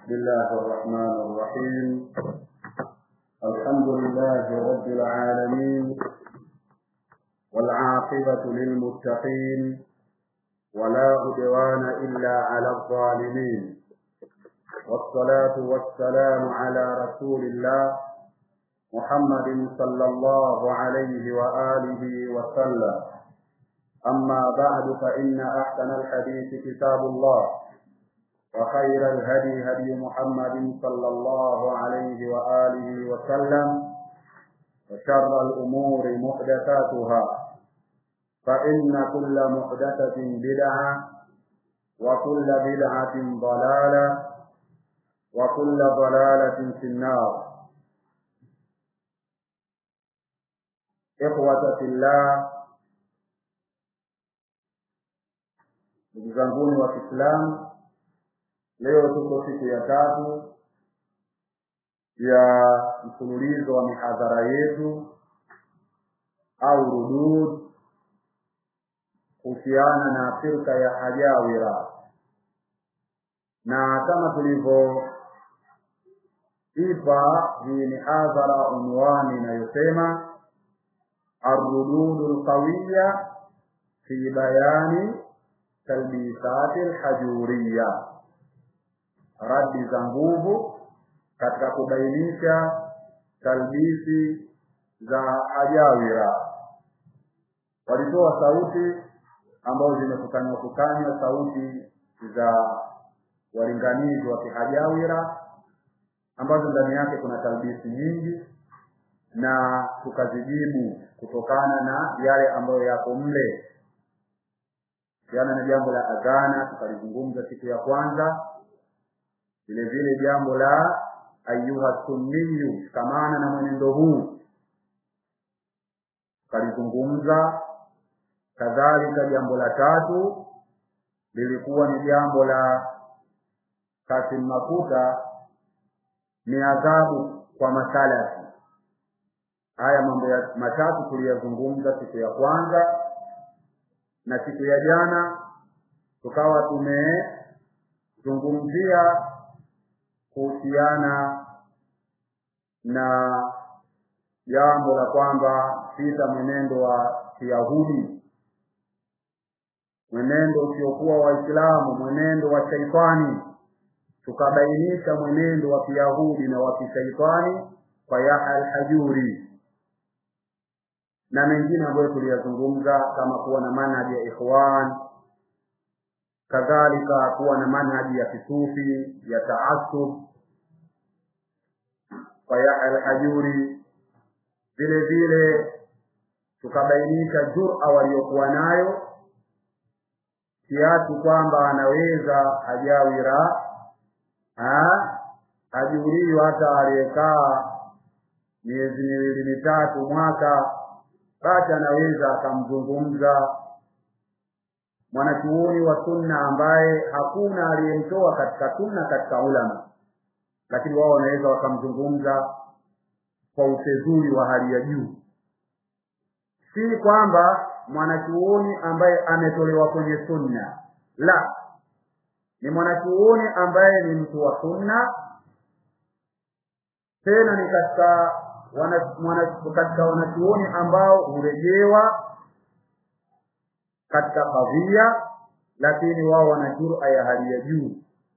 بسم الله الرحمن الرحيم الحمد لله رب العالمين والعاقبة للمتقين ولا عدوان إلا على الظالمين والصلاة والسلام على رسول الله محمد صلى الله عليه وآله وسلم أما بعد فإن أحسن الحديث كتاب الله وخير الهدي هدي محمد صلى الله عليه وآله وسلم وشر الأمور محدثاتها فإن كل محدثة بدعة وكل بدعة ضلالة وكل ضلالة في النار إخوة في الله ndugu zanguni wa Kiislamu, leo tuko siku ya tatu ya mfululizo wa mihadhara yetu au rudud kuhusiana na firka ya Hajawira, na kama tulivyoipa hii mihadhara unwani inayosema arrududu lqawiya fi bayani talbisati lhajuriya, radi za nguvu katika kubainisha talbisi za hajawira. Walitoa sauti ambazo zimekusanywa kusanywa, sauti za walinganizi wa kihajawira ambazo ndani yake kuna talbisi nyingi, na tukazijibu kutokana na yale ambayo yako mle kuhusiana na jambo la adhana tukalizungumza siku ya kwanza. Vile vile jambo la ayuha sunniyu, shikamana na mwenendo huu tukalizungumza. Kadhalika jambo la tatu lilikuwa ni jambo la Kasim Makuta, ni adhabu kwa masalafi. Haya mambo ya matatu tuliyazungumza siku ya kwanza na siku ya jana tukawa tumezungumzia kuhusiana na jambo la kwamba sita mwenendo wa Kiyahudi, mwenendo usiokuwa Waislamu, mwenendo wa shaitani. Tukabainisha mwenendo wa Kiyahudi na wa kishaitani kwa Yahya al-Hajuri na mengine ambayo tuliyazungumza kama kuwa na manhaji ya ikhwan, kadhalika kuwa na manhaji ya kisufi ya taasub kwa Yahya al-Hajuri. Vile vile tukabainisha jura waliokuwa nayo kiasi kwamba anaweza hajawira hajuriwa hata aliyekaa miezi miwili mitatu mwaka basi anaweza akamzungumza mwanachuoni wa sunna ambaye hakuna aliyemtoa katika sunna katika ulama, lakini wao wanaweza wakamzungumza kwa ufedhuli wa hali ya juu. Si kwamba mwanachuoni ambaye ametolewa kwenye sunna, la, ni mwanachuoni ambaye ni mtu wa sunna, tena ni katika wana, wana, katika wanachuoni ambao hurejewa katika kadhia, lakini wao wana jura ya hali ya juu,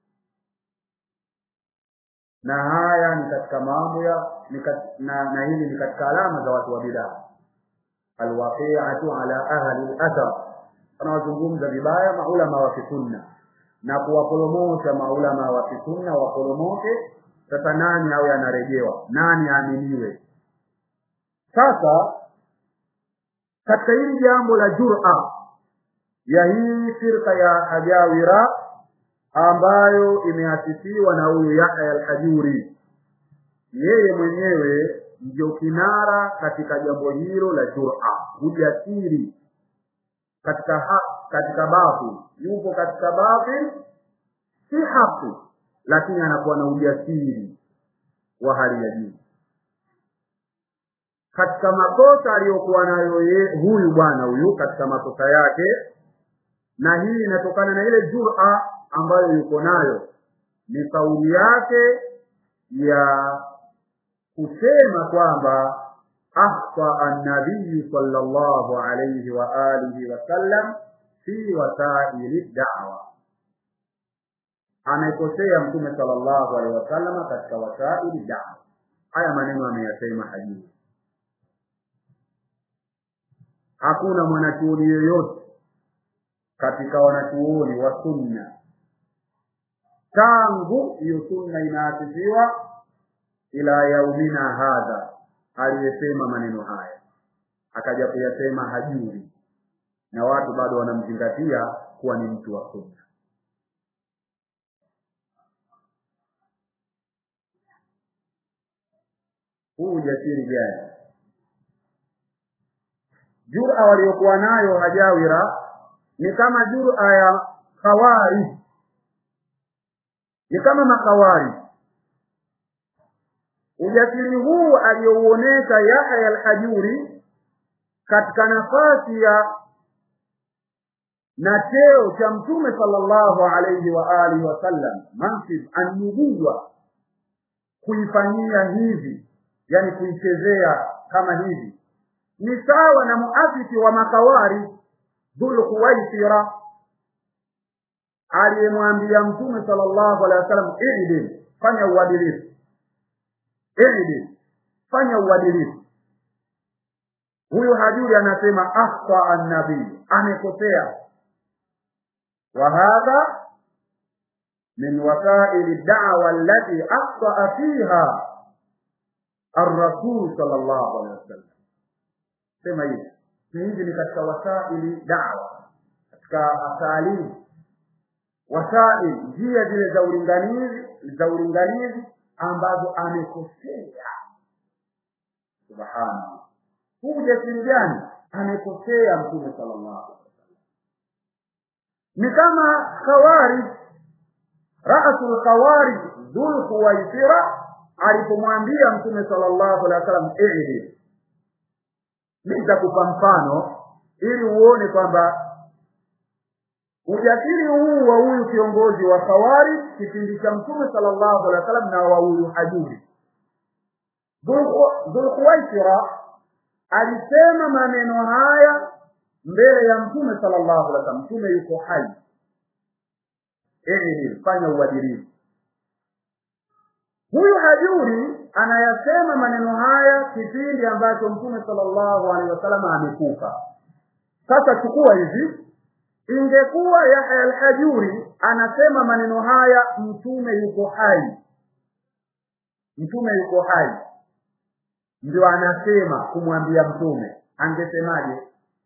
na haya ni katika mambo ya na, na hili ni katika alama za watu wa bidaa, alwaqiatu ala ahli al-athar, wanawazungumza vibaya maulama wa kisunna na kuwaporomosha maulama wa kisunna waporomoke. Sasa nani awe anarejewa, nani aaminiwe? Sasa katika hili jambo la jura ya hii firqa ya Hajawira ambayo imeasisiwa na huyu Yahya al-Hajuri, yeye mwenyewe ndio kinara katika jambo hilo la jura, ujasiri katika ha, katika batil, yupo katika batil, si haki, lakini anakuwa na ujasiri wa hali ya juu katika makosa aliyokuwa nayo huyu bwana huyu katika makosa yake, na hii inatokana na ile jura ambayo yuko nayo ni kauli yake ya kusema kwamba akhta an-nabiy sallallahu alayhi wa alihi wasallam fi wasaili da'wa amekosea mtume sallallahu alaihi wasallam katika wasaili da'wa haya maneno ameyasema hajii hakuna mwanachuoni yoyote katika wanachuoni wa sunna tangu hiyo sunna inaasisiwa ila yaumina hadha aliyesema maneno haya akaja kuyasema hajuri na watu bado wanamzingatia kuwa ni mtu wa sunna huu ujasiri gani jura waliokuwa nayo hajawira ni kama jura ya khawari ni kama makawari ujasiri huu aliyouonesha Yahya al-Hajuri katika nafasi ya na cheo cha mtume sallallahu alayhi wa alihi wasallam mansib an-nubuwa kuifanyia hivi yani kuichezea kama hivi ni sawa na muafiki wa makawari dhul khuwaisira aliyemwambia mtume sallallahu alaihi wasallam idil fanya uadilifu idil fanya uadilifu huyu hajuri anasema akhta an-nabii amekosea wa hadha min wasaili ad-da'wa allati akhta fiha ar-rasul sallallahu alaihi wasallam sema hivi hizi ni katika wasaili da'wa katika asalimu wasaili njia zile za ulinganizi za ulinganizi ambazo amekosea subhana huu ujasiri gani amekosea mtume sallallahu alaihi wasallam ni kama khawari ra'sul khawari dhul khuwaisira alipomwambia mtume sallallahu alaihi wasallam i'dil nitakupa mfano ili uone kwamba ujasiri huu wa huyu kiongozi wa khawari kipindi cha mtume sallallahu alaihi wasallam na wa huyu hajuri dhulkhuwaisira alisema maneno haya mbele ya mtume sallallahu alaihi wasallam mtume yuko hai ili fanya uadilifu huyu hajuri anayasema maneno haya kipindi ambacho mtume sallallahu alaihi wasallam amekufa sasa chukua hivi ingekuwa Yahya al-Hajuri anasema maneno haya mtume yuko hai mtume yuko hai ndio anasema kumwambia mtume angesemaje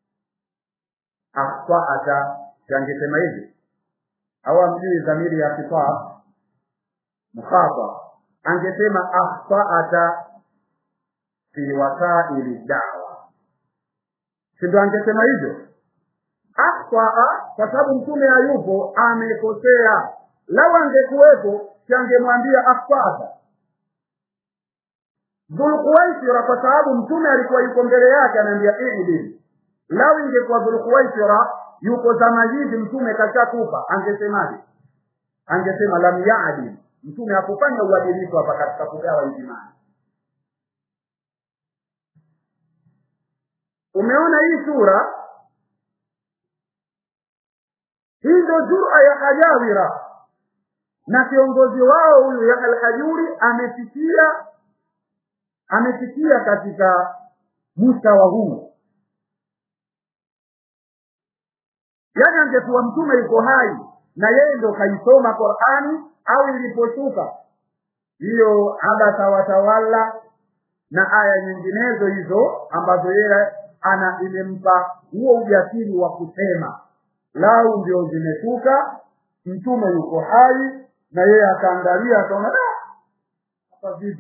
akhtaata angesema hivi au amjui dhamiri ya kitab mkhata angesema akhtaata fi wasaili da'wa si ndio angesema hivyo akhtaa kwa sababu mtume hayupo amekosea lau angekuwepo changemwambia akhtaata dhulkuwaisira kwa sababu mtume alikuwa yuko mbele yake anaambia idil lau ingekuwa dhulkuwaisira yuko zama hizi mtume kashakufa angesemaje angesema lam yaadil mtume hakufanya uadilifu hapa katika kugawa hizi mali umeona hii sura hii ndio jura ya hajawira na kiongozi wao huyu ya alhajuri amefikia amefikia katika mustawa huu yaani angekuwa mtume yuko hai na yeye ndo kaisoma qurani au iliposhuka hiyo abasa watawala na aya nyinginezo hizo ambazo yeye ana imempa huo ujasiri wa kusema lau ndio zimeshuka mtume yuko hai na yeye akaangalia akaona hapa vipi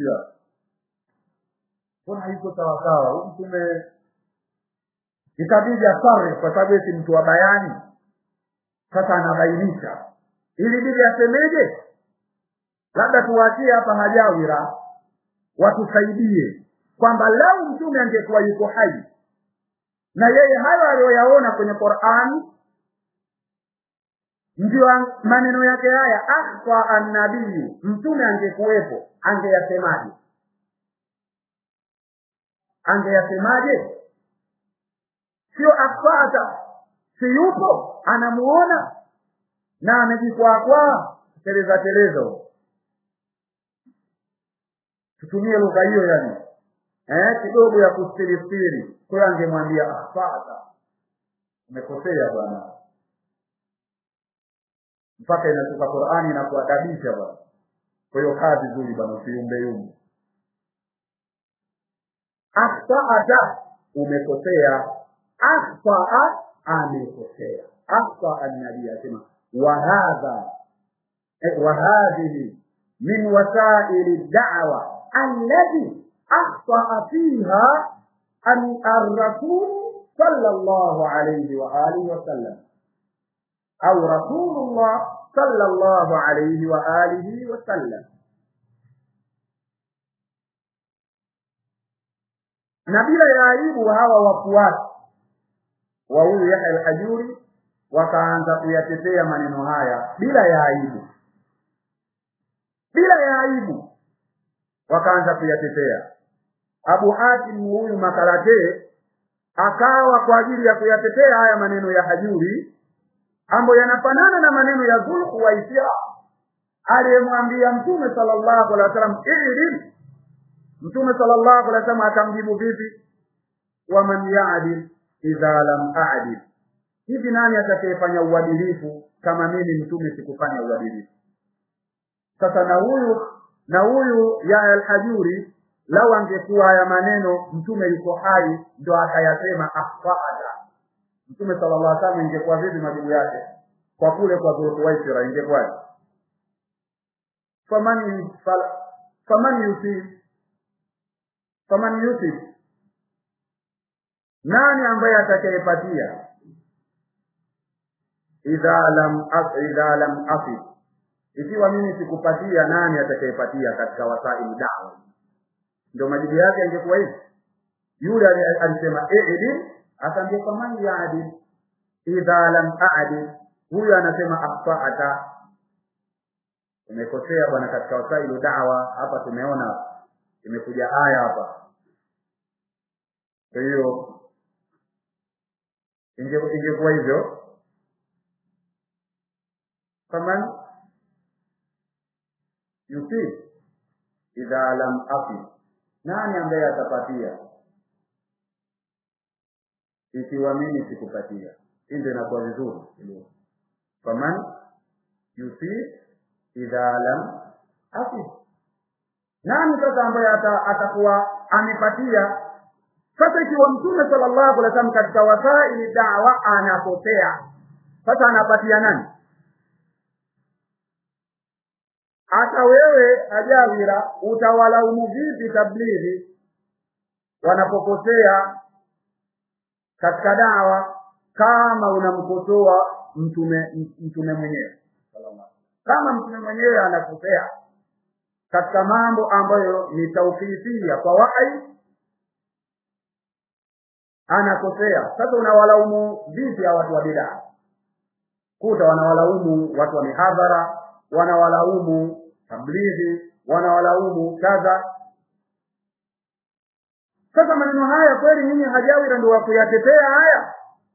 mbona iko sawasawa huyu mtume ikabidi asare kwa sababu si mtu wa bayani sasa anabainisha ili bidi asemeje labda tuwachie hapa hajawira watusaidie kwamba lau mtume angekuwa yuko hai na yeye hayo aliyoyaona kwenye Qur'ani ndio maneno yake haya akhfa annabiyu mtume angekuwepo angeyasemaje angeyasemaje sio akhfata si yupo anamuona na amejikwakwaa teleza teleza tutumie lugha hiyo yani eh kidogo ya kustiristiri kwa hiyo angemwambia akhfata umekosea bwana mpaka inatoka Qur'ani na kuadabisha bwana kwa hiyo kazi nzuri bwana usiumbe yumbe akhfa'ata umekosea akhfa'a amekosea akhfa an-nabii asema wa hadha wa hadhihi min wasaili ad-da'wa allati akhfa'a fiha an ar-rasul sallallahu alayhi wa alihi wa sallam au rasulullah sallallahu alayhi wa alihi wa sallam na bila ya aibu hawa wafuasi wa huyu Yahya al-Hajuri wakaanza kuyatetea maneno haya bila ya aibu bila ya aibu wakaanza kuyatetea Abu Hatim huyu makarate akawa kwa ajili ya kuyatetea haya maneno ya Hajuri ambayo yanafanana na maneno ya Zulhu wa Isra aliyemwambia Mtume sallallahu alaihi wasallam ilim Mtume sallallahu alaihi wasallam akamjibu vipi waman ya'dil idha lam a'dil hivi nani atakayefanya uadilifu kama mimi mtume sikufanya uadilifu sasa na huyu na huyu ya al-hajuri lau angekuwa haya maneno mtume yuko hai ndo akayasema akhfaada mtume sallallahu alaihi wasallam ingekuwa vipi majibu yake kwa kule kwa Dhulhuwaisira ingekuwaje faman faman yusif faman yusif nani ambaye atakayepatia idha lam as idha lam asif ikiwa mimi sikupatia nani atakayepatia katika wasaili dawa ndio majibu yake angekuwa hivi yule alisema i'dil akaambia faman ya'dil idha lam a'dil huyu anasema akhfa'ata umekosea bwana katika wasailu dawa hapa tumeona imekuja aya hapa kwa hiyo ingekuwa hivyo faman yusif idha lam afi nani ambaye atapatia ikiwa mimi sikupatia hii ndio inakuwa vizuri faman yusif idha lam afi nani sasa ambaye atakuwa amepatia sasa ikiwa mtume sallallahu alaihi wasallam katika wasaili dawa anakosea sasa anapatia nani hata wewe ajawira utawalaumu vipi tablighi wanapokosea katika dawa kama unamkosoa mtume mtume mwenyewe kama mtume mwenyewe anakosea katika mambo ambayo ni tauqifia kwa wahi anakosea sasa unawalaumu vipi hawa watu wa bid'a kuta wanawalaumu watu wa mihadhara wanawalaumu tablighi wanawalaumu kadha sasa maneno haya kweli nyinyi hajawira ndio wakuyatetea haya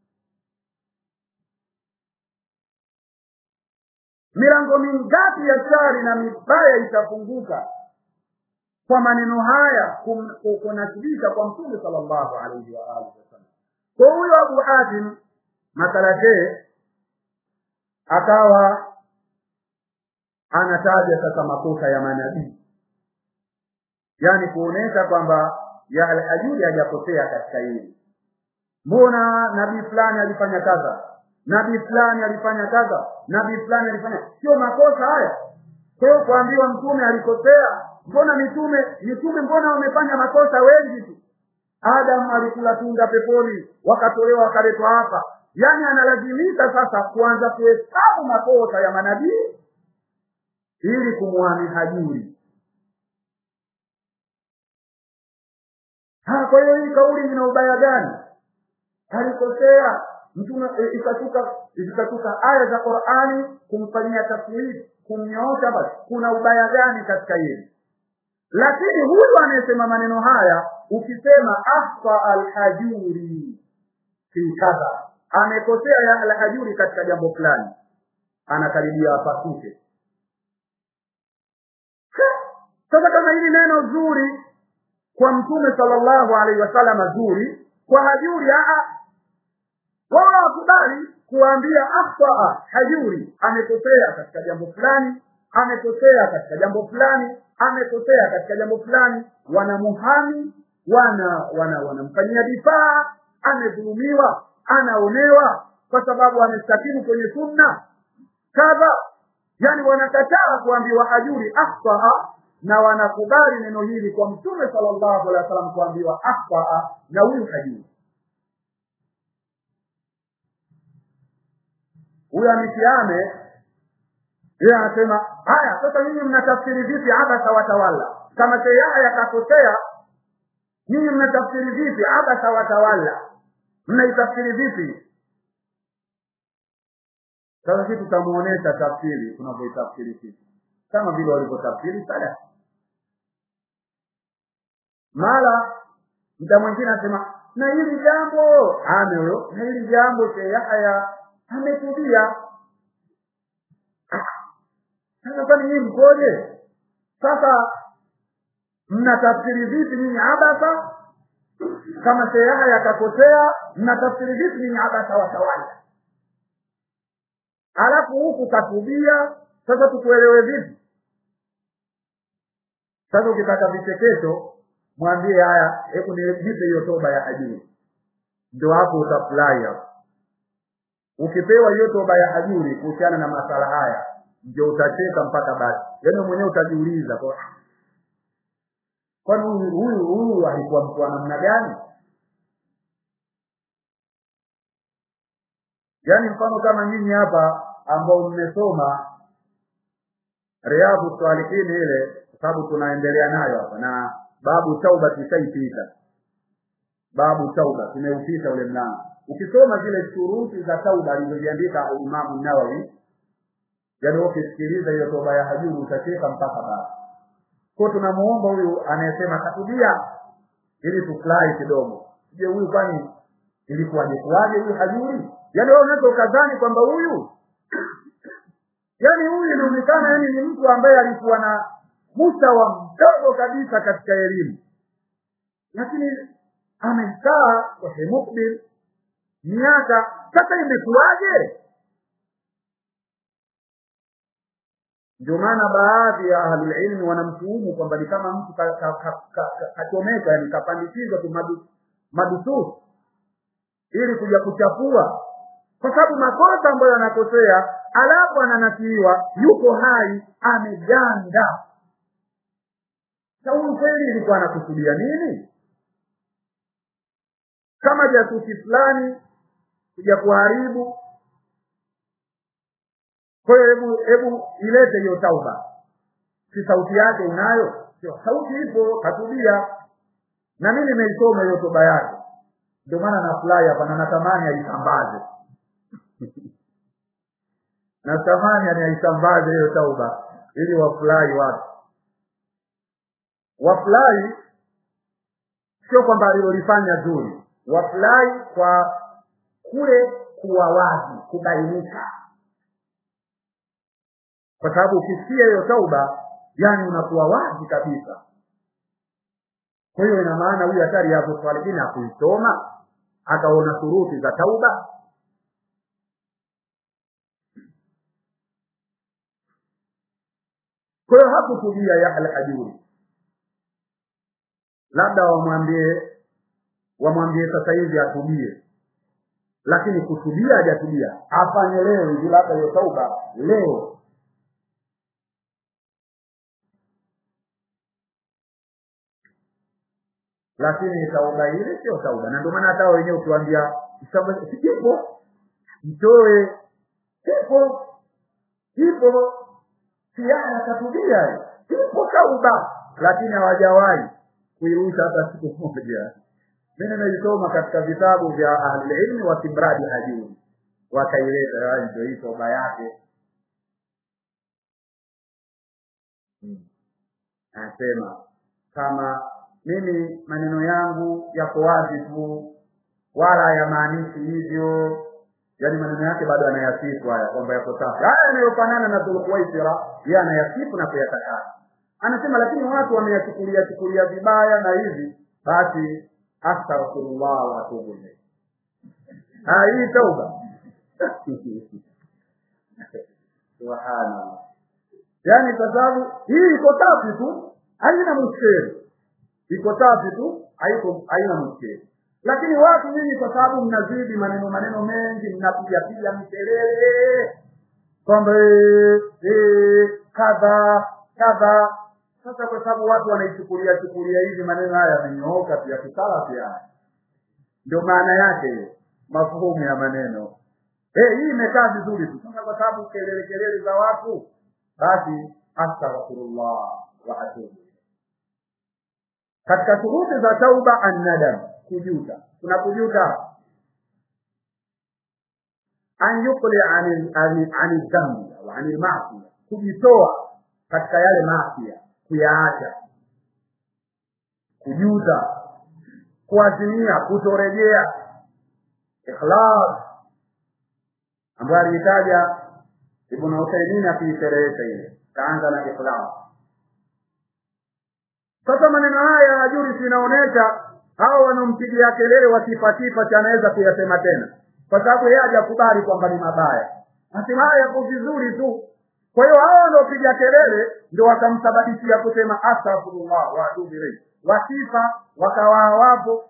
milango mingapi ya shari na mibaya itafunguka kwa maneno haya kunasibisha kwa mtume sallallahu alaihi wa alihi wasallam kwa huyo Abu Hatim makalate akawa anataja sasa makosa ya manabii yani kuonesha kwamba ya al-hajuri hajakosea katika hili mbona nabii fulani alifanya kadha nabii fulani alifanya kadha nabii fulani alifanya sio makosa haya kwa hiyo kuambiwa mtume alikosea mbona mitume mitume mbona wamefanya makosa wengi tu Adam alikula tunda peponi wakatolewa wakaletwa hapa yani analazimika sasa kuanza kuhesabu makosa ya manabii ili kumwami hajuri ha kwa hiyo hii kauli ina ubaya gani alikosea mtume e, ikashuka zikashuka aya za qurani kumfanyia tafsiri kumnyoosha basi kuna ubaya gani katika hili lakini huyu anayesema maneno haya ukisema akhta alhajuri fi kadha amekosea ya alhajuri katika jambo fulani anakaribia apasuke sasa kama hili neno zuri kwa mtume sallallahu alaihi wasallam zuri kwa hajuri aa wao wakubali kuambia akhtaa hajuri amekosea katika jambo fulani amekosea katika jambo fulani amekosea katika jambo fulani wanamuhami wana wana wanamfanyia difaa amedhulumiwa anaonewa kwa sababu amestakimu kwenye sunna kadha yani wanakataa kuambiwa hajuri akhtaa na wanakubali neno hili kwa mtume sallallahu alaihi wasallam kuambiwa akhtaa na huyu hajuri huyo amitiame yeye anasema haya sasa nyinyi mnatafsiri vipi abasa watawala kama sheyaya yakakosea nyinyi mnatafsiri vipi abasa watawala mnaitafsiri vipi sasa sisi tutamuonesha tafsiri tunavyoitafsiri sisi kama vile walivyotafsiri salaf mara mta mwingine anasema na hili jambo ame huyo na hili jambo Sheikh Yahya ametubia sasa kwani nyinyi mkoje sasa mnatafsiri vipi nyinyi abasa kama Sheikh Yahya akakosea mnatafsiri vipi nyinyi abasa watawala alafu huku katubia sasa tukuelewe vipi sasa ukitaka vichekesho mwambie haya hebu nipe hiyo toba ya hajuri ndio hapo utafurahi hapo ukipewa hiyo toba ya hajuri kuhusiana na masala haya ndio utacheka mpaka basi yaani mwenyewe utajiuliza kwa kwani huyu huyu huyu alikuwa mtu wa namna gani yaani mfano kama nyinyi hapa ambao mmesoma riadhu salihin ile kwa sababu tunaendelea nayo hapa na babu tauba tushaipita babu tauba tumeupita ule mlango ukisoma zile shuruti za tauba alizoziandika imamu nawawi yaani ukisikiliza hiyo toba ya hajuri utacheka mpaka basi ko tunamuomba huyu anayesema katubia ili tufurahi kidogo je huyu kwani ilikuwaje kuwaje huyu hajuri yaani wewe unaweza ukadhani kwamba huyu yaani huyu inaonekana yani ni mtu ambaye alikuwa na mustawa mdogo kabisa katika elimu lakini amekaa kwa mukbil miaka sasa imekuwaje ndio maana baadhi ya ahlulilmi wanamtuhumu kwamba ni kama mtu kachomeka yani kapandikizwa tu madu, madususu ili kuja kuchafua kwa sababu makosa ambayo anakosea alafu ananasiiwa yuko hai ameganda sa huyu kweli ilikuwa anakusudia nini kama jasusi fulani kuja kuharibu kwa hiyo hebu hebu ilete hiyo tauba si sauti yake unayo sio sauti ipo katubia na mimi nimeisoma hiyo toba yake ndio maana nafurahi hapa na natamani aisambaze natamani aisambaze hiyo tauba ili wafurahi watu wafurahi sio kwamba alilolifanya zuri wafurahi kwa kule kuwa wazi kubainika kwa sababu ukisikia hiyo tauba yani unakuwa wazi kabisa kwa hiyo ina maana huyu hatari hapo swalingine hakuisoma akaona shuruti za tauba kwa hiyo hakutubia yahya hajuri labda wamwambie wamwambie sasa hivi atubie lakini kutubia hajatubia afanye leo hivi labda hiyo tauba leo lakini tauba ile sio tauba na ndio maana hata wenyewe ukiwaambia ipo mtoe ipo ipo siana katubia ipo tauba lakini hawajawahi kuirusha hata siku moja mimi nimeisoma katika vitabu vya ahlililmi wa kimradi hajuri wakaileta ndio hii toba yake anasema kama mimi maneno yangu yako wazi tu wala hayamaanishi hivyo yaani maneno yake bado anayasifu haya kwamba yako safi haya yanayofanana na dhulkuwaisira yeye anayasifu na kuyatakasa anasema lakini watu wameyachukulia chukulia vibaya na hivi basi astaghfirullah wa atubu ilayhi hii tauba subhanallah yaani kwa sababu hii iko safi tu haina mushkeli iko safi tu haiko haina mushkeli lakini watu nyinyi kwa sababu mnazidi maneno maneno mengi mnapiga piga mikelele kwamba kadha kadha sasa kwa sababu watu wanaichukulia chukulia hivi maneno haya yamenyooka pia kisala pia ndio maana yake hiyo mafuhumu ya maneno eh hii imekaa vizuri tu sasa kwa sababu kelele kelele za watu basi astaghfirullah wa atubu katika shuruti za tauba annadam kujuta kuna kujuta an yuqli anil anil dhambi au anil maasiya kujitoa katika yale maasiya kuyaacha kujuta kuazimia kutorejea ikhlas ambayo aliitaja ibn Uthaymeen akiisherehesha ile kaanza na ikhlas sasa maneno haya ya juri sinaonesha hao wanaompigia kelele wasipatipa anaweza kuyasema tena kwa sababu yeye hajakubali kwamba ni mabaya nasema haya yako vizuri tu kwa hiyo hao wanaopiga kelele ndio wakamsababishia kusema astaghfirullah wa atubu ilayhi wasifa wakawa hawapo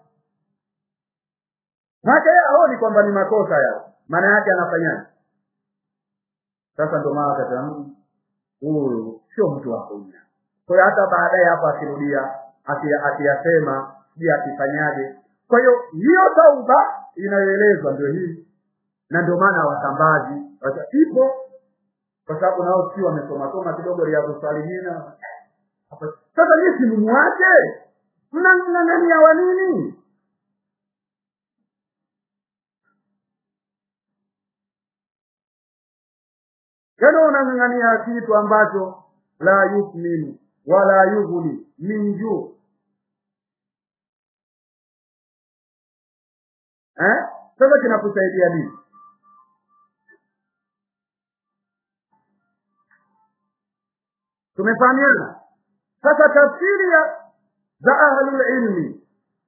maana yeye haoni kwamba ni makosa yao maana yake anafanyaje sasa ndio maana akasema huyu sio mtu wa kunya kwa hiyo hata baadaye hapo akirudia akiyasema sijui akifanyaje kwa hiyo hiyo tauba inayoelezwa ndio hii na ndio maana wasambazi ipo kwa sababu nao si wamesoma soma kidogo riadhu salihina sasa nyie si mumwache mnang'ang'ania wa nini yaani unang'ang'ania kitu ambacho la yusminu wala yughni min juu eh sasa kinakusaidia nini tumefahamiana sasa tafsiri za ahlul ilmi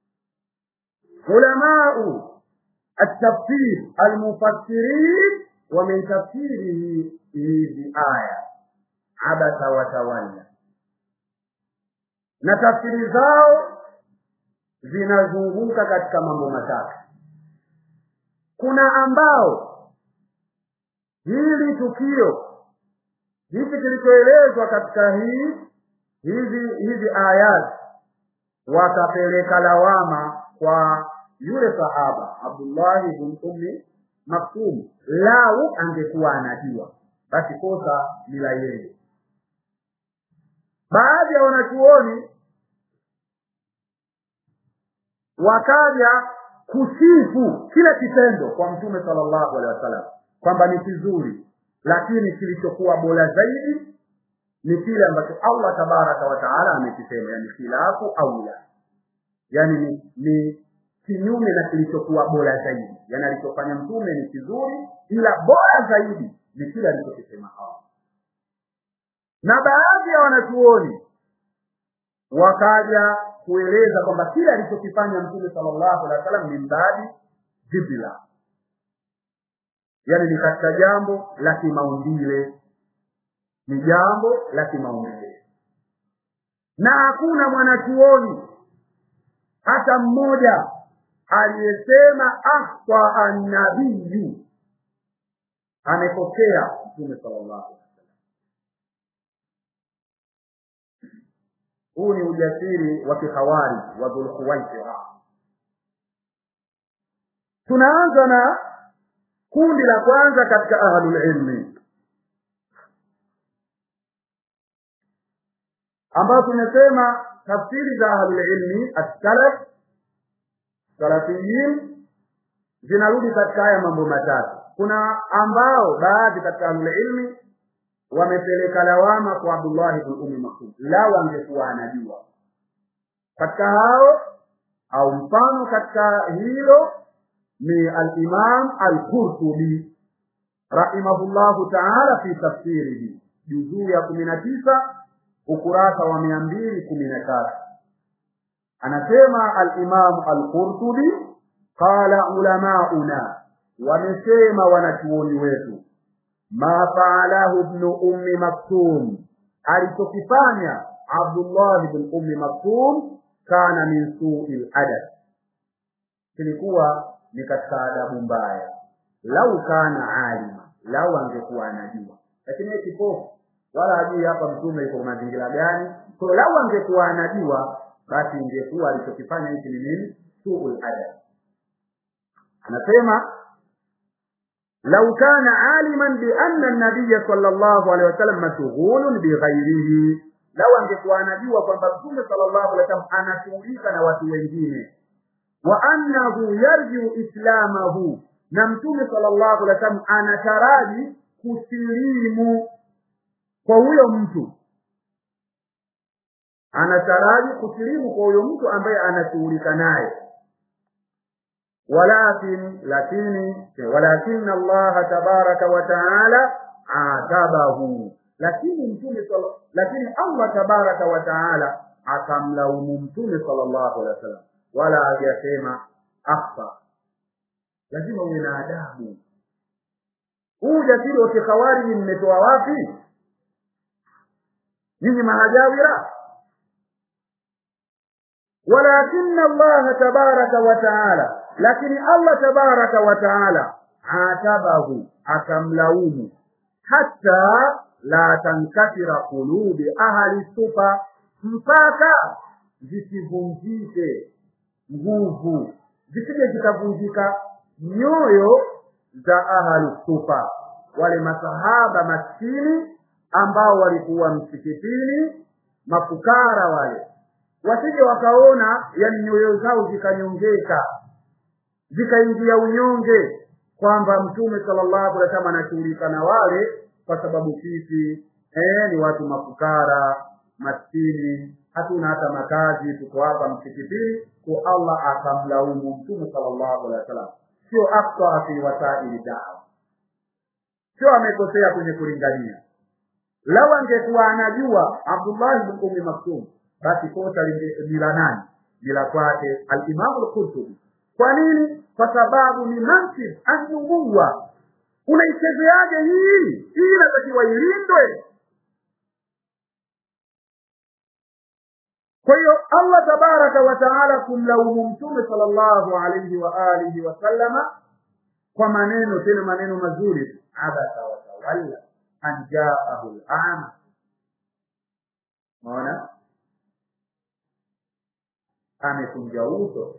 ulamau التفسير المفسرين ومن تفسيره هذه آية عبس وتولى na tafsiri zao zinazunguka katika mambo matatu kuna ambao hili tukio hichi kilichoelezwa katika hii hizi hizi ayat wakapeleka lawama kwa yule sahaba Abdullah ibn Ummi Maktum lau angekuwa anajua basi kosa ni la yeye baadhi ya wanachuoni wakaja kusifu kile kitendo kwa mtume sallallahu alaihi wasallam kwamba ni kizuri lakini kilichokuwa bora zaidi ni kile ambacho Allah tabaraka wa taala amekisema yani khilafu aula yani ni, ni kinyume na kilichokuwa bora zaidi yani alichofanya mtume ni kizuri ila bora zaidi ni kile alichokisema Allah na baadhi ya wanachuoni wakaja kueleza kwamba kile alichokifanya mtume sallallahu alaihi wasallam ni mbadi jibila yani ni katika jambo la kimaumbile ni jambo la kimaumbile na hakuna mwanachuoni hata mmoja aliyesema akhta annabiyu amepokea mtume sallallahu alaihi wasallam huu ni ujasiri wa kihawari wa dhulkhuwaisira tunaanza na kundi la kwanza katika ahlul ilmi ambao tumesema tafsiri za ahlul ilmi as-salaf salafiyin zinarudi katika haya mambo matatu kuna ambao baadhi katika ahlulilmi wamepeleka lawama kwa abdullahi bn umi maktub lao angekuwa anajua katika hao au mfano katika hilo ni alimam alqurtubi rahimahullahu taala fi tafsirihi juzuu ya kumi na tisa ukurasa wa mia mbili kumi na tatu anasema alimamu alqurtubi qala ulamauna wamesema wanachuoni wetu ma faalahu bnu ummi maktum alichokifanya abdullahi bn ummi maktum kana min sui ladab kilikuwa ni katika adabu mbaya lau kana alima lau angekuwa anajua lakini ye kipofu wala hajui hapa mtume iko mazingira gani so lau angekuwa anajua basi ingekuwa alichokifanya hiki ni nini suu ladab anasema lau kana aliman bianna nabiya sala llahu alehi wasallam mashghulun bighairihi lau angekuwa anajua kwamba mtume sala llahu alehi wasallam anashughulika na watu wengine wa annahu yarjiu islamahu na mtume sala llahu alehi wasallam anataraji kusilimu kwa huyo mtu anataraji kusilimu kwa huyo mtu ambaye anashughulika naye walakin lakini walakin allaha tabaraka wa taala atabahu lakini mtume lakini allah tabaraka wa taala akamlaumu mtume sallallahu alaihi wasallam wala hajasema akhfa lazima uwe na adabu huu ujasiri wa kikhawariji mmetoa wapi nyinyi mahajawira walakin allaha tabaraka wa taala lakini allah tabaraka wa taala atabahu akamlaumu hata la tankasira qulubi ahli sufa mpaka zisivunjike nguvu zisije zikavunjika nyoyo za ahli sufa wale masahaba maskini ambao walikuwa msikitini mafukara wale wasije wakaona yani nyoyo zao zikanyongeka zikaingia unyonge kwamba mtume sallallahu alaihi wasallam anashughulika na wale kwa sababu sisi eh, ni watu mafukara maskini hatuna hata makazi tuko hapa msikitini kwa allah akamlaumu mtume sallallahu alaihi wasallam sio akta fi wasaili dawa sio amekosea kwenye kulingania lau angekuwa anajua abdullahi bin ummi maktum basi kosa ni la nani ni la kwake alimamu lqurtubi kwa nini kwa sababu ni mansib anubuwa unaichezeaje hii hii inatakiwa ilindwe kwa hiyo allah tabaraka wa taala kumlaumu mtume sala llahu alaihi wa alihi wasallama kwa maneno tena maneno mazuri abasa watawalla an jaahu lama maona amekunja uso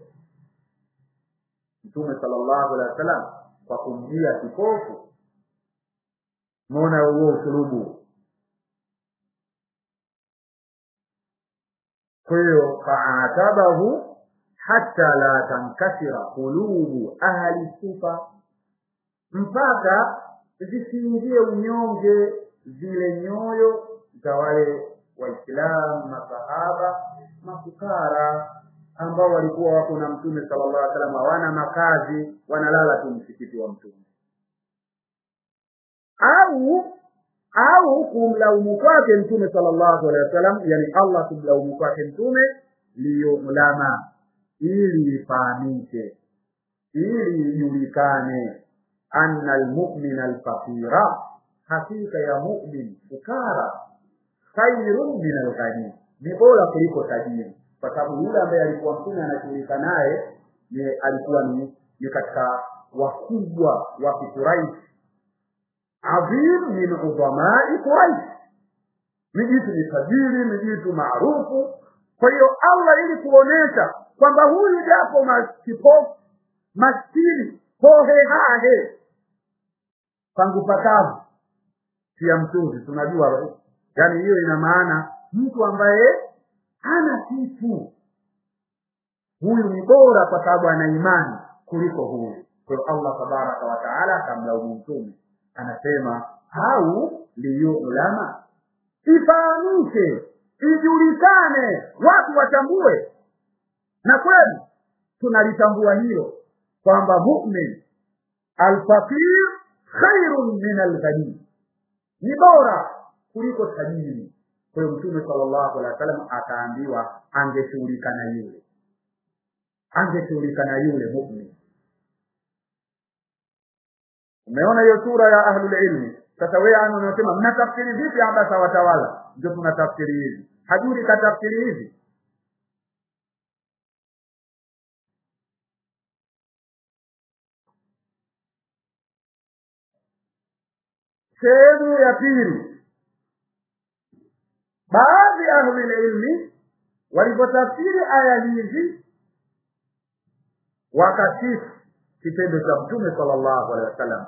mtume sallallahu alaihi wasallam kwa kumjia kipofu maona huo usulubu kwa hiyo faatabahu hata la tankasira qulubu ahli sufa mpaka zisiingie unyonge zile nyoyo za wale waislamu masahaba mafukara ambao walikuwa wako na mtume sallallahu alaihi wasallam hawana makazi wanalala tu msikiti wa mtume au au kumlaumu kwake mtume sallallahu alaihi wasallam yani allah kumlaumu kwake mtume liyulama ili ifahamike ili ijulikane anna almu'mina alfaqira hakika ya mu'min fukara khairun min alghani ni bora kuliko tajiri kwa sababu yule ambaye alikuwa mtume anashughulika naye ni alikuwa ni, ni katika wakubwa wa kikuraishi adhim min udhamai quraish ni jitu ni tajiri ni jitu maarufu kwa hiyo allah ili kuonesha kwamba huyu japo kipofu maskini hohehahe pangu pakavu pia mtunzi tunajua yaani hiyo ina maana mtu ambaye hana kitu huyu ni bora kwa sababu ana imani kuliko huyu kwa hiyo allah tabaraka wataala akamlaumu mtume anasema au liyulama ifahamike ijulikane watu watambue na kweli tunalitambua hilo kwamba mumin alfaqir khairun min alghani ni bora kuliko tajiri kwa hiyo mtume sallallahu alaihi wasallam akaambiwa angeshughulika na yule angeshughulika na yule mumin umeona hiyo sura ya ahlulilmi sasa wewe anu unasema mnatafsiri vipi abasa watawala ndio tunatafsiri hivi hajuri katafsiri hivi sehemu ya pili baadhi ya ahlulilmi walipotafsiri aya hizi wakasifu kitendo cha mtume sallallahu alaihi wasallam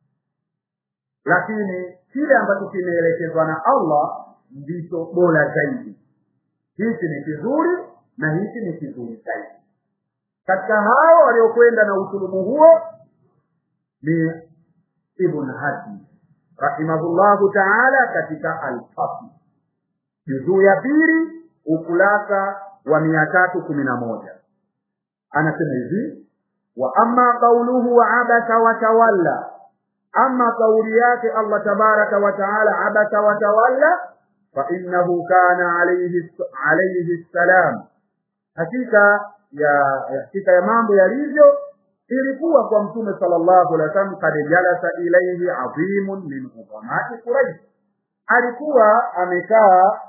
lakini kile ambacho kimeelekezwa na allah ndicho bora zaidi hichi ni kizuri na hichi ni kizuri zaidi katika hao waliokwenda na usulubu huo ni ibn haji rahimahullahu taala katika alfasl juzuu ya pili ukurasa wa mia tatu kumi na moja anasema hivi wa amma qauluhu abasa watawalla ama kauli yake allah tabaraka wataala abasa watawalla fainahu kana alayhi alayhi ssalam hakika ya hakika ya mambo yalivyo ilikuwa kwa mtume sallallahu alaihi wasallam kad jalasa ilaihi adhimun min udhamati quraish alikuwa amekaa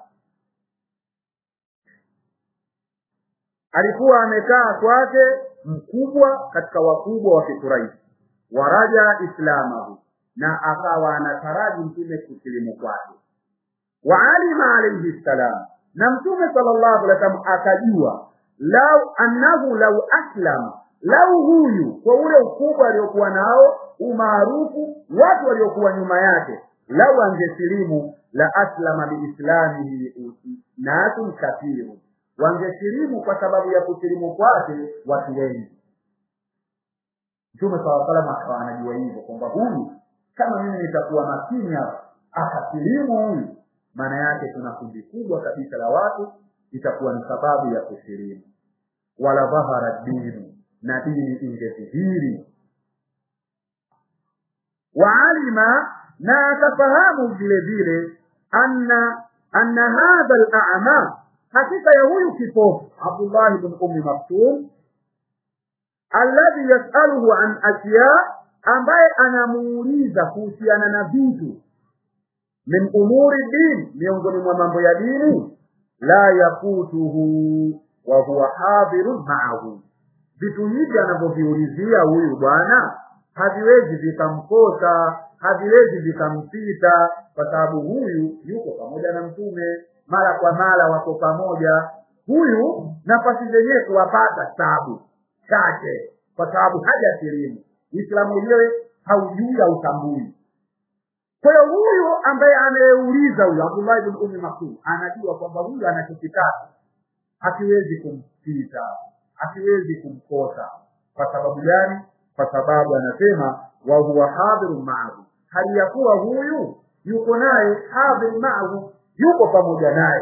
alikuwa amekaa kwake mkubwa katika wakubwa wa kikuraishi waraja islamahu na akawa anataraji mtume kusilimu kwake waalima alaihi ssalam na mtume sallallahu alaihi wasallam akajua lau annahu lau aslama lau huyu kwa ule ukubwa aliokuwa nao umaarufu watu waliokuwa nyuma yake lau angesilimu la aslama biislamihi nasun kathiru wangesilimu kwa sababu ya kusilimu kwake watu wengi mtume saa salam akawa anajua hivyo kwamba huyu kama mimi nitakuwa makini hapa akasilimu huyu maana yake tuna kundi kubwa kabisa la watu itakuwa ni sababu ya kusilimu wala dhahara dinu na dini ingedhihiri waalima na akafahamu vile vile anna anna hadha al-a'ma hakika ya huyu kipofu Abdullah ibn Ummi Maktum alladhi yasaluhu an asya ambaye anamuuliza kuhusiana na vitu min umuri din miongoni mwa mambo ya dini la yakutuhu wa huwa hadirun ma'ahu vitu hivi anavyoviulizia huyu bwana haviwezi vikamkosa haviwezi vikampita kwa sababu huyu yuko pamoja na mtume mara kwa mara wako pamoja huyu nafasi zenyewe kuwapata tabu chache kwa sababu haja silimu uislamu wenyewe haujui hautambui kwa hiyo huyu ambaye anayeuliza huyu abdullah ibn ummi maktum anajua kwamba huyu anachokitaka hakiwezi kumpita hakiwezi kumkosa kwa sababu gani kwa sababu anasema wa huwa hadhirun ma'ahu hali ya kuwa huyu yuko naye hadhir ma'ahu yuko pamoja naye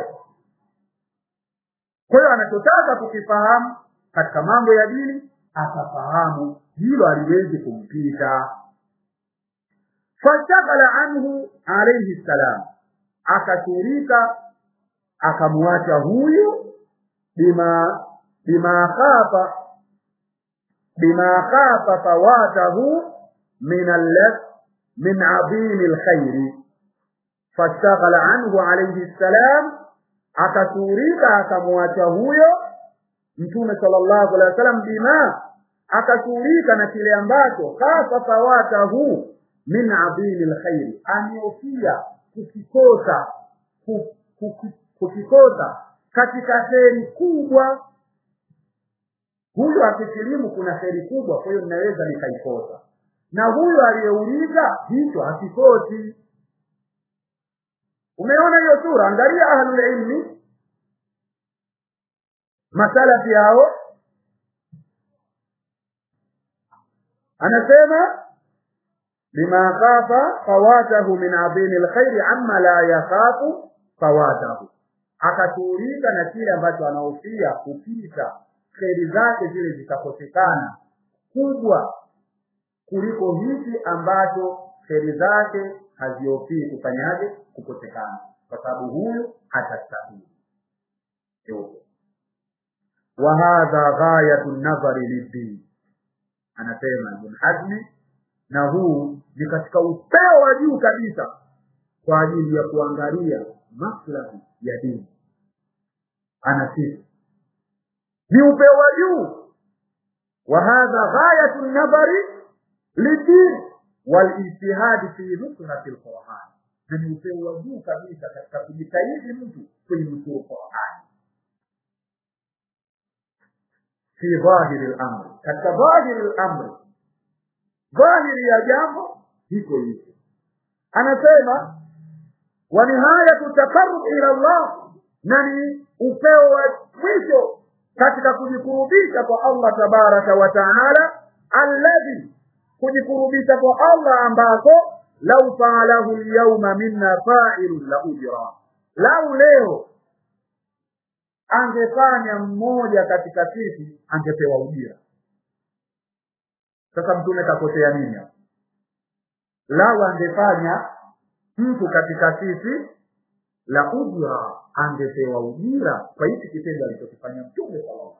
kwa hiyo anachotaka kukifahamu katika mambo ya dini atafahamu hilo aliwezi kumpita fashaghala anhu alayhi salam akashirika akamwacha huyu bima bima khafa bima khafa fawatahu min al min adhim alkhair fashaghala anhu alayhi salam akashirika akamwacha huyo mtume sallallahu alaihi wasallam bima akashughulika na kile ambacho khafa fawatahu min adhimi lkhairi ameofia kukikosa kukikosa katika heri kubwa huyu akisilimu kuna heri kubwa kwa hiyo ninaweza nikaikosa na huyu aliyeuliza hicho hakikosi umeona hiyo sura angalia ahlulilmi masalafi hao anasema bima khafa fawatahu min adhimi lkhairi amma la yakhafu fawatahu akashughulika na kile ambacho anahofia kupita kheri zake zile zikakosekana kubwa kuliko hiki ambacho kheri zake haziofii kufanyaje kukosekana kwa sababu huyu hatastahili wa hadha ghayatu nadhari liddin anasema ibn hazmi na huu ni katika upeo wa juu kabisa kwa ajili ya kuangalia maslahi ya dini anasifu ni upeo wa juu wa hadha ghayatu nadhari lidin walijtihadi fi nusrati lquran na ni upeo wa juu kabisa katika kujitahidi mtu kwenye nusuru qurani fi dhahiri lamri katika dhahiri lamri dhahiri ya jambo hiko hivyo anasema wa nihayatu taqarrub ila llah na ni upeo wa mwisho katika kujikurubisha kwa allah tabaraka wa taala alladhi kujikurubisha kwa allah ambako lau faalahu lyauma minna failun la ujra lau leo angefanya mmoja katika sisi angepewa ujira sasa mtume kakosea nini hapo lau angefanya mtu katika sisi la ujra angepewa ujira kwa hiki kitendo alichokifanya mtume sallallahu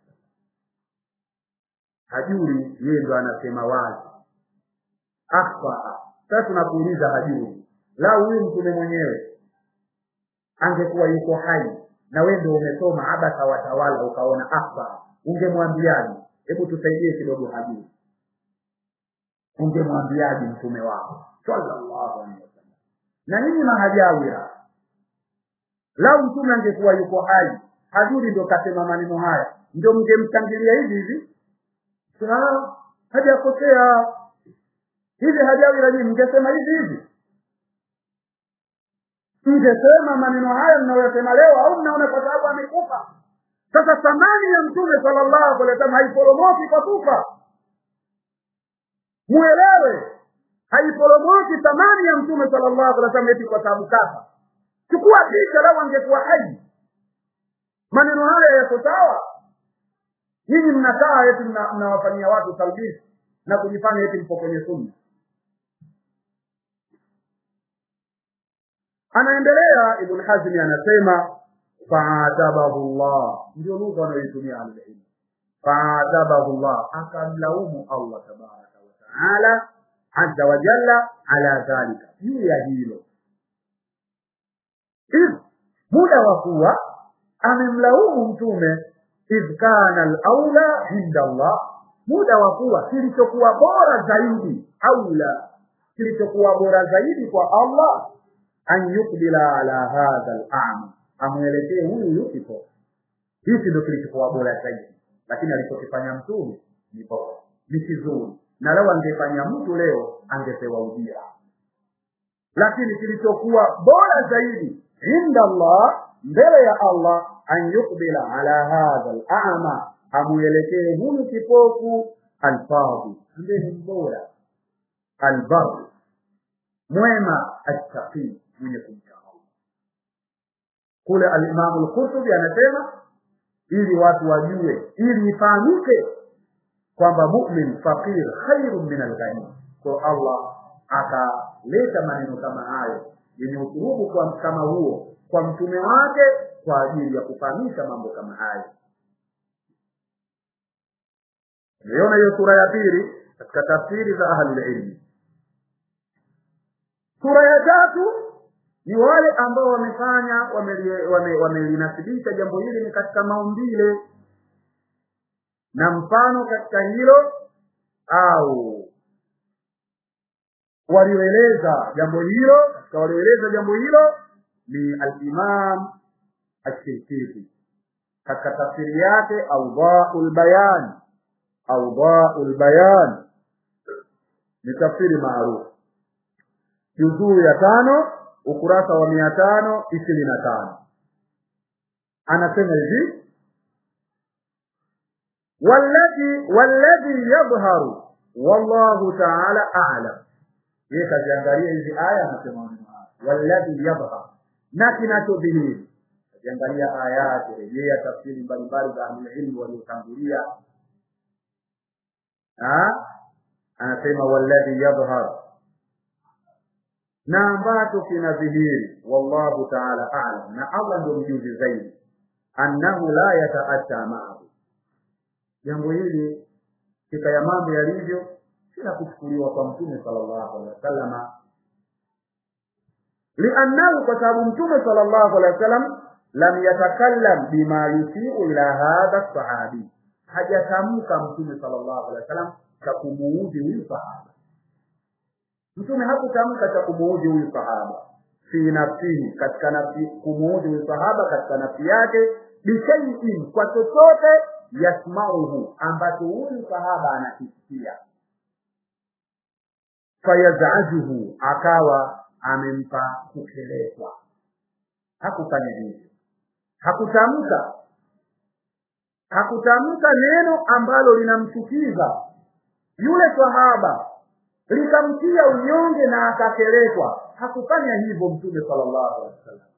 hajuri yeye ndo anasema wazi akhfaa sasa tunakuuliza hajuri lau huyu mtume mwenyewe angekuwa yuko hai na wewe ndio umesoma abasa watawala ukaona akhfaa ungemwambiaje hebu tusaidie kidogo hajuri ungemwambiaje mtume wako sallallahu alaihi wasallam na nyinyi mahajawira lau mtume angekuwa yuko hai hajuri ndio kasema maneno haya ndio mngemshangilia hivi hivi hajakosea hivi hajawira nyinyi mngesema hivi hivi mngesema maneno haya mnayoyasema leo au mnaona kwa sababu amekufa sasa thamani ya mtume sallallahu alaihi wasallam haiporomoki kwa kufa muelewe haiporomoki thamani ya mtume sallallahu alaihi wasallam eti kwa sababu kafa chukua picha lau angekuwa hai maneno haya yako sawa nyinyi mnakaa eti mnawafanyia watu talbisi na kujifanya eti mpo kwenye sunna anaendelea ibn hazmi anasema faadabahu llah ndio lugha wanayoitumia ahlulilmu faadabahu llah akamlaumu allah tabaraka wataala aza wajalla ala dhalika juu ya hilo idh muda wa kuwa amemlaumu mtume idh kana alaula inda allah muda wa kuwa kilichokuwa bora zaidi aula kilichokuwa bora zaidi kwa allah an yukbila ala hadha lama amwelekee huyu yukipo hiki ndo kilichokuwa bora zaidi lakini alichokifanya mtume ni bora ni kizuri na leo angefanya mtu leo angepewa ujira lakini kilichokuwa bora zaidi inda allah mbele ya allah an yukbila ala hadha lama amwelekee huyu kipofu alfadhi ambaye ni mbora albar mwema attaqii mwenye kumcha allah kule alimamu lqurtubi anasema ili watu wajue ili ifahamike kwamba mumin faqir khairun min alghani kwa allah akaleta maneno kama hayo yenye uturubu kwa kama huo kwa mtume wake kwa ajili ya kufahamisha mambo kama hayo umeona hiyo sura ya pili katika tafsiri za ahlulilmi sura ya tatu ni wale ambao wamefanya wamelinasibisha wame jambo hili ni katika maumbile na mfano katika hilo au walioeleza jambo hilo katika walioeleza jambo hilo ni alimam ashirkiti katika tafsiri yake audhau lbayan audhau lbayan ni tafsiri maarufu juzuu ya tano ukurasa wa mia tano ishirini na tano anasema hivi walladhi walladhi yadhharu wallahu ta'ala a'lam yeye kaziangalia hizi aya anasema maneno haya walladhi yadhhar na kinachodhihiri kaziangalia ayati rejea tafsiri mbalimbali za ahlulilmi waliotangulia anasema walladhi yadhhar na ambacho kinadhihiri wallahu ta'ala a'lam na Allah ndio mjuzi zaidi annahu la yata'atta ma'ahu jambo hili katika ya mambo yalivyo sila kuchukuliwa kwa mtume sallallahu alaihi wasallam liannahu kwa sababu mtume sallallahu alaihi wasallam lam yatakallam bima yusiu ila hadha sahabi hajatamka mtume sallallahu alaihi wasallam cha kumuudhi huyu sahaba mtume hakutamka cha kumuudhi huyu sahaba fi nafsihi katika nafsi kumuudhi huyu sahaba katika nafsi yake bishaiin kwa chochote yasmauhu ambacho huyu sahaba anakisikia fayazajuhu akawa amempa kukelezwa hakufanya hivyo hakutamka hakutamka neno ambalo linamchukiza yule sahaba likamtia unyonge na akakelekwa hakufanya hivyo mtume sallallahu alaihi wasallam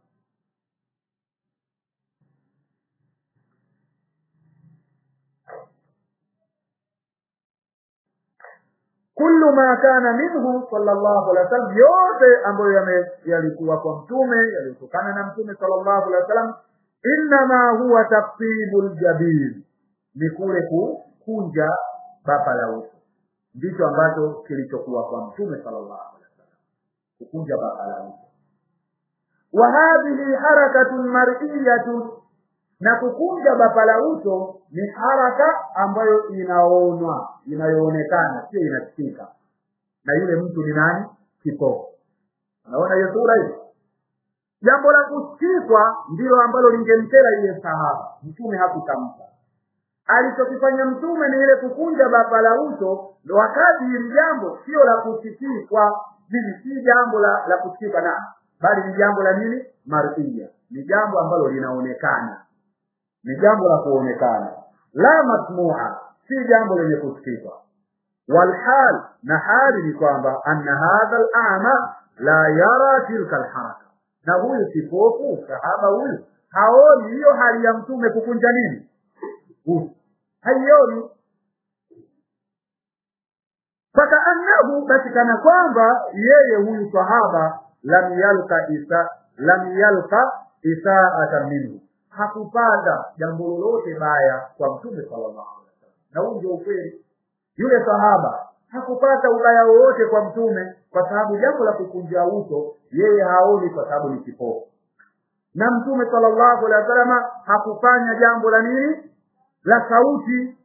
kullu ma kana minhu sallallahu alaihi wasallam yote ambayo yalikuwa kwa mtume yaliyotokana na mtume sallallahu alaihi wasallam innama huwa taqtibul jabil ni kule kukunja bapa la uso ndicho ambacho kilichokuwa kwa mtume sallallahu alaihi wasallam kukunja bapa la uso wa hadhihi harakatun mar'iyatun na kukunja bapa la uso ni haraka ambayo inaonwa inayoonekana sio inasikika na yule mtu ni nani kipofu unaona hiyo sura hiyo jambo la kusikikwa ndilo ambalo lingemkera yule sahaba mtume hakutamka alichokifanya mtume ni ile kukunja baba la uso ndo wakati hili jambo sio la kusikikwa hili si jambo la, la kusikika na bali ni jambo la nini mar'ia ni jambo ambalo linaonekana ni jambo la kuonekana la masmua si jambo lenye kusikika walhal na hali ni kwamba anna hadha al-a'ma la yara tilka al-haraka na huyu kipofu sahaba huyu haoni hiyo hali ya mtume kukunja nini uso haioni fakaannahu basi kana kwamba yeye huyu sahaba lam yalka isa lam yalka isaata minhu hakupata jambo lolote baya kwa mtume sallallahu alaihi wasallam na huu ndio ukweli yule sahaba hakupata ubaya wowote kwa mtume kwa sababu jambo la kukunja uso yeye haoni kwa sababu ni kipofu na mtume sallallahu alaihi wasallam hakufanya jambo la nini la sauti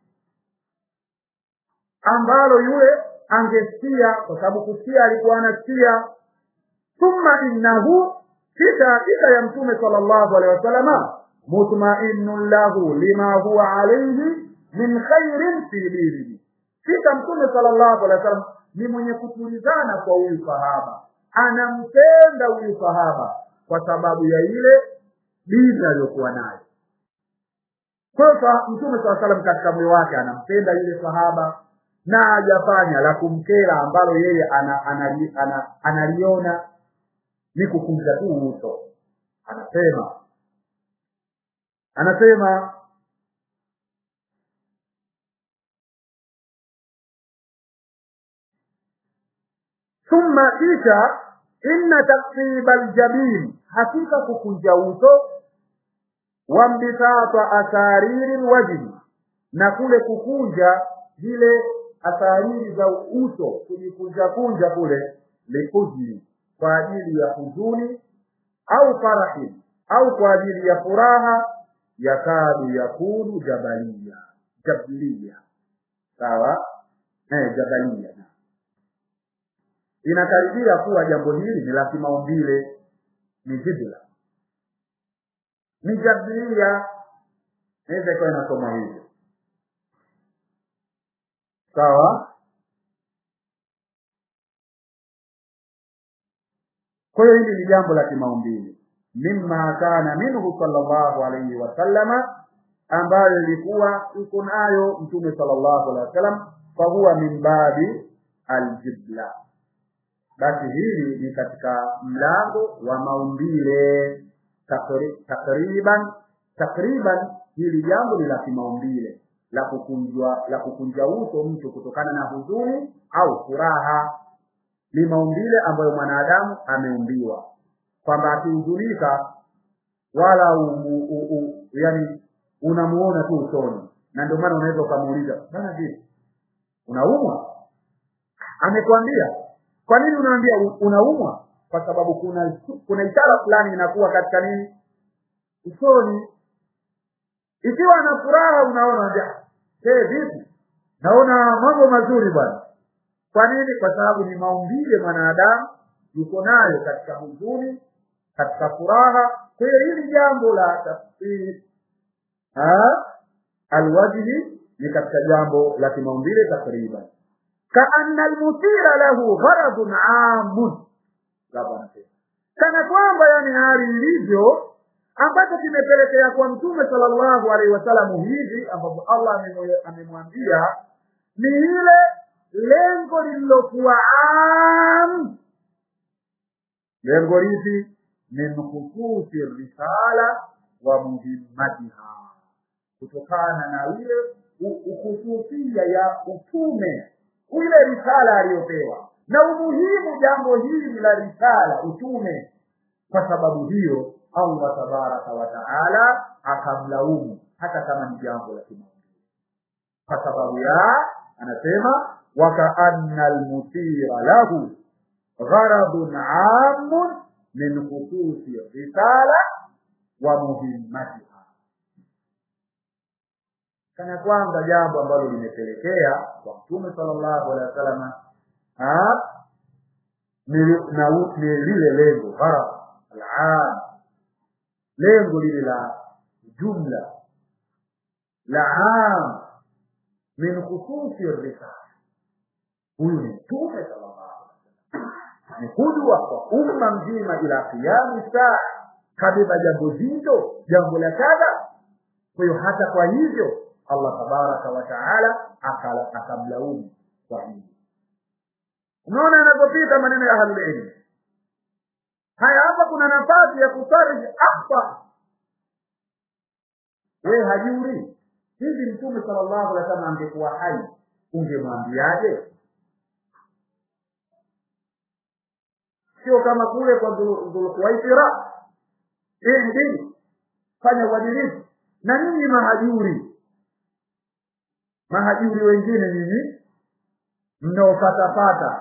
ambalo yule angesikia kwa sababu kusikia alikuwa anasikia thumma innahu kisha hakika ya mtume sallallahu alaihi wasallam mutma'innun lahu lima huwa alayhi min khairin fi dinihi kisha mtume sallallahu alaihi wasallam ni mwenye kutulizana kwa huyu sahaba anampenda huyu sahaba kwa sababu ya ile dini aliyokuwa nayo kwa hiyo mtume saa salam katika moyo wake anampenda yule sahaba na hajafanya la kumkera ambalo yeye ana, ana, ana, analiona ni kukunja tu uso anasema anasema thumma kisha inna taksiba aljabin hakika kukunja uso wambisata asariri lwajhi na kule kukunja zile asariri za uso kujikunja kunja kule likuzni kwa ajili ya huzuni au farahi au kwa ajili ya furaha yakadu yakunu jabalia jablia sawa eh, jabalia inakaribia kuwa jambo hili ni la kimaumbile ni jibla ni jablia naweza ikawa inasoma hivyo sawa kwa hiyo hili ni jambo la kimaumbile mimma kana minhu sallallahu alayhi wasallama ambayo ilikuwa iko nayo mtume sallallahu alaihi wasallam fahuwa min babi aljibla basi hili ni katika mlango wa maumbile Takri- takriban takriban hili jambo ni la kimaumbile la kukunjwa la kukunja uso mtu kutokana na huzuni au furaha ni maumbile ambayo mwanadamu ameumbiwa kwamba akihuzunika wala u, u, u, u, yani unamuona tu usoni na ndio maana unaweza ukamuuliza bana vipi unaumwa amekwambia kwa nini unaambia u- unaumwa kwa sababu kuna kuna ishara fulani inakuwa katika nini usoni ikiwa ana furaha unaona unambia hey, vipi naona mambo mazuri bwana kwa nini kwa sababu ni maumbile mwanadamu yuko nayo katika huzuni katika furaha kwa hiyo hili jambo la tafsiri alwajhi ni katika jambo la kimaumbile takriban kaanna almuthira lahu gharadun amun labda anasema kana kwamba yani hali ilivyo ambacho kimepelekea kwa mtume sallallahu alaihi wasallam hivi ambapo Allah amemwe- amemwambia ni ile lengo lililokuwa am lengo lipi min khususi risala wa muhimmatiha kutokana na ile u- ukhususia ya utume ile risala aliyopewa na umuhimu jambo hili la risala utume kwa sababu hiyo Allah tabaraka wa taala akamlaumu hata kama ni jambo la kimaumbile kwa sababu ya anasema wakaanna almuthira lahu gharadun amun min khususi risala wa muhimmatiha kana kwamba jambo ambalo limepelekea kwa mtume sallallahu alaihi wasallam ah, ni na u- ni lile lengo gharad al-aam lengo lile la jumla la am min khususi risala huyu ni mtume sallallahu alaihi wasallam ni kudwa kwa umma mzima ila qiyami saa kabeba jambo zito jambo la kadha kwa hiyo hata kwa hivyo Allah tabaraka wa taala akala- akamlaumu kwa hivyo unaona yanapopita maneno ya ahlul ilm haya hapa kuna nafasi ya kufariji akhta we hajuri hivi mtume sallallahu alaihi wasallam angekuwa hai ungemwambiaje sio kama kule kwa Dhul- dhulkuwaisira hii ni dini fanya uadilifu na ninyi mahajuri mahajuri wengine nyinyi mnaopatapata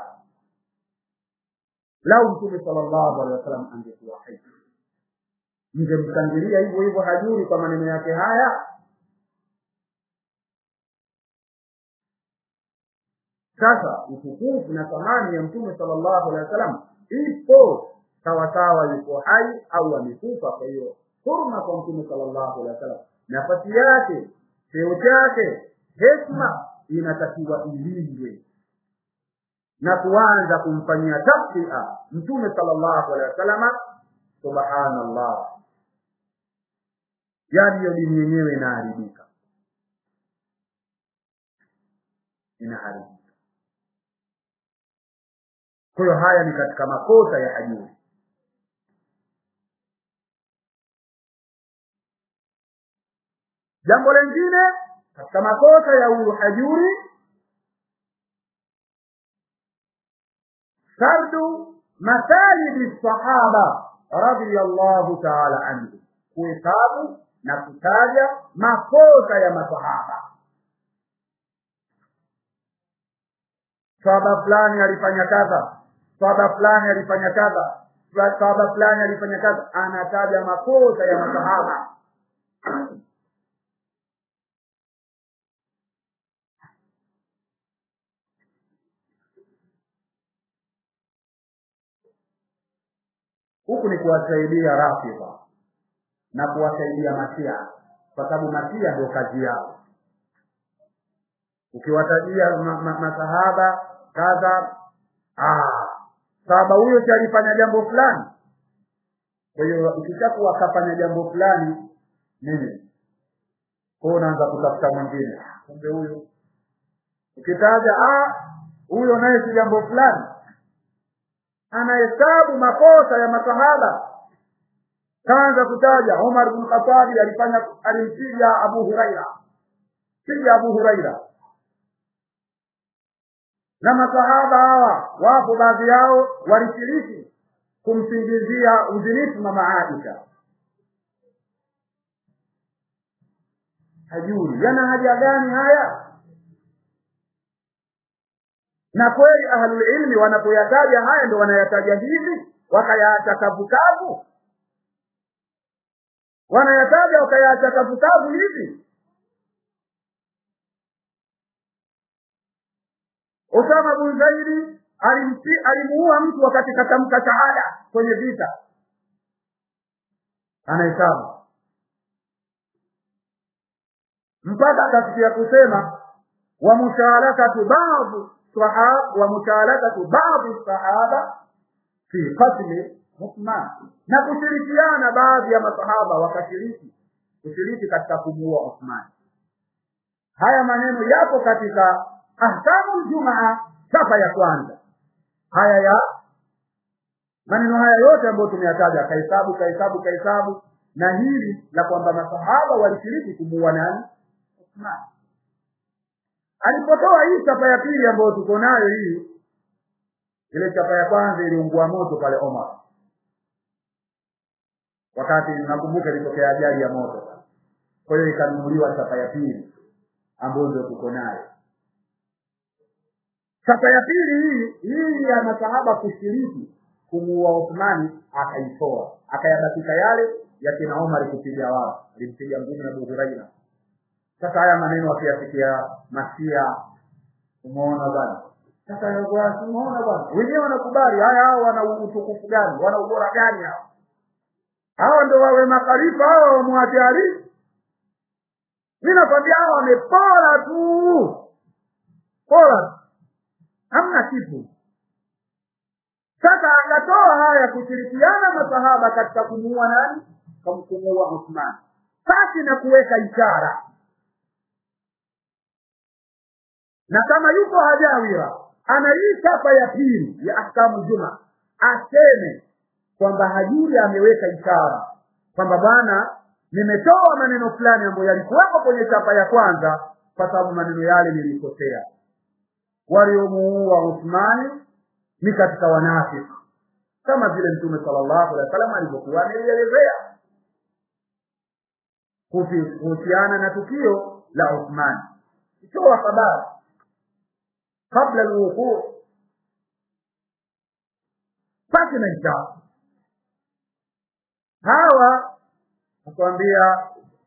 lau mtume sallallahu alaihi wasallam angekuwa hai mngemshangilia hivyo hivyo hajuri kwa maneno yake haya sasa utukufu na thamani ya mtume sallallahu alaihi wasallam ipo sawasawa yuko hai au amekufa kwa hiyo huruma kwa mtume sallallahu alaihi wasallam nafasi yake cheo chake heshima inatakiwa ilindwe na kuanza kumfanyia tafsia mtume sallallahu alaihi wasallam subhanallah yani hiyo dini yenyewe inaharibika inaharibika kwa hiyo haya ni katika makosa ya hajuri jambo lingine katika makosa ya huyu hajuri sardu masalidi sahaba radiyallahu ta'ala anhu kuhesabu na kutaja makosa ya masahaba sahaba fulani alifanya kadha sahaba fulani alifanya kadha sahaba fulani alifanya kadha anataja makosa ya masahaba huku ni kuwasaidia rafidha na kuwasaidia masia kwa sababu masia ndio kazi yao ukiwatajia ma, ma, masahaba kadha ah, sahaba huyo si alifanya jambo fulani kwa hiyo ikishakuwa akafanya jambo fulani nini kwa unaanza kutafuta mwingine kumbe huyu ukitaja huyo naye si jambo fulani anahesabu makosa ya masahaba kaanza kutaja umar bn khatabi alifanya alimpiga abu huraira piga abu huraira na masahaba hawa wapo baadhi yao walishiriki kumsingizia uzinifu mama aisha hajui yana haja gani haya na kweli ahlulilmi wanapoyataja haya ndo wanayataja hivi wakayaacha kavukavu wanayataja wakayaacha kavukavu hivi Usama bin Zaidi alimuua mtu wakati katamka shahada kwenye vita, anahesabu mpaka akafikia kusema wa musharakatu baadhi sahaba wa musharakatu baadhi sahaba fi qatli Uthman, na kushirikiana baadhi ya masahaba wakashiriki kushiriki katika kumuua Uthman. Haya maneno yapo katika ahkamu ljumaa chapa ya kwanza haya ya maneno haya yote ambayo tumeyataja kahesabu kahesabu kahesabu na hili la kwamba masahaba walishiriki kumuua nani Uthman alipotoa hii chapa ya pili ambayo tuko nayo hii ile chapa ya kwanza iliungua moto pale Omar wakati nakumbuka ilitokea ajali ya moto kwa hiyo ikanunuliwa chapa ya pili ambayo ndio tuko nayo sasa ya pili hii hii ya masahaba kushiriki kumuua Uthmani akaitoa akayabakika yale ya kina Omar kupiga wao alimpiga ngumi Abu Huraira sasa haya maneno akiyasikia masia umeona bwana sasa umeona bwana wenyewe wanakubali haya hao wana utukufu gani wana ubora gani hao hao ndo wawe makhalifa hao wamwache Ali mimi nakwambia hao wamepora tu pora hamna kitu sasa akatoa haya kushirikiana masahaba katika kumuua nani kumuua Uthman pasi na kuweka ishara na kama yuko hajawira ana hii chapa ya pili ya ahkamu juma aseme kwamba hajuri ameweka ishara kwamba bwana nimetoa maneno fulani ambayo yalikuwepo kwenye chapa ya kwanza kwa sababu maneno yale nilikosea waliomuua Uthmani ni katika wanafiki kama vile Mtume sallallahu alaihi wasallam alivyokuwa amelielezea kuhusiana na tukio la Uthmani. Itoa habari kabla alwuquu pasi na ishara. Hawa akwambia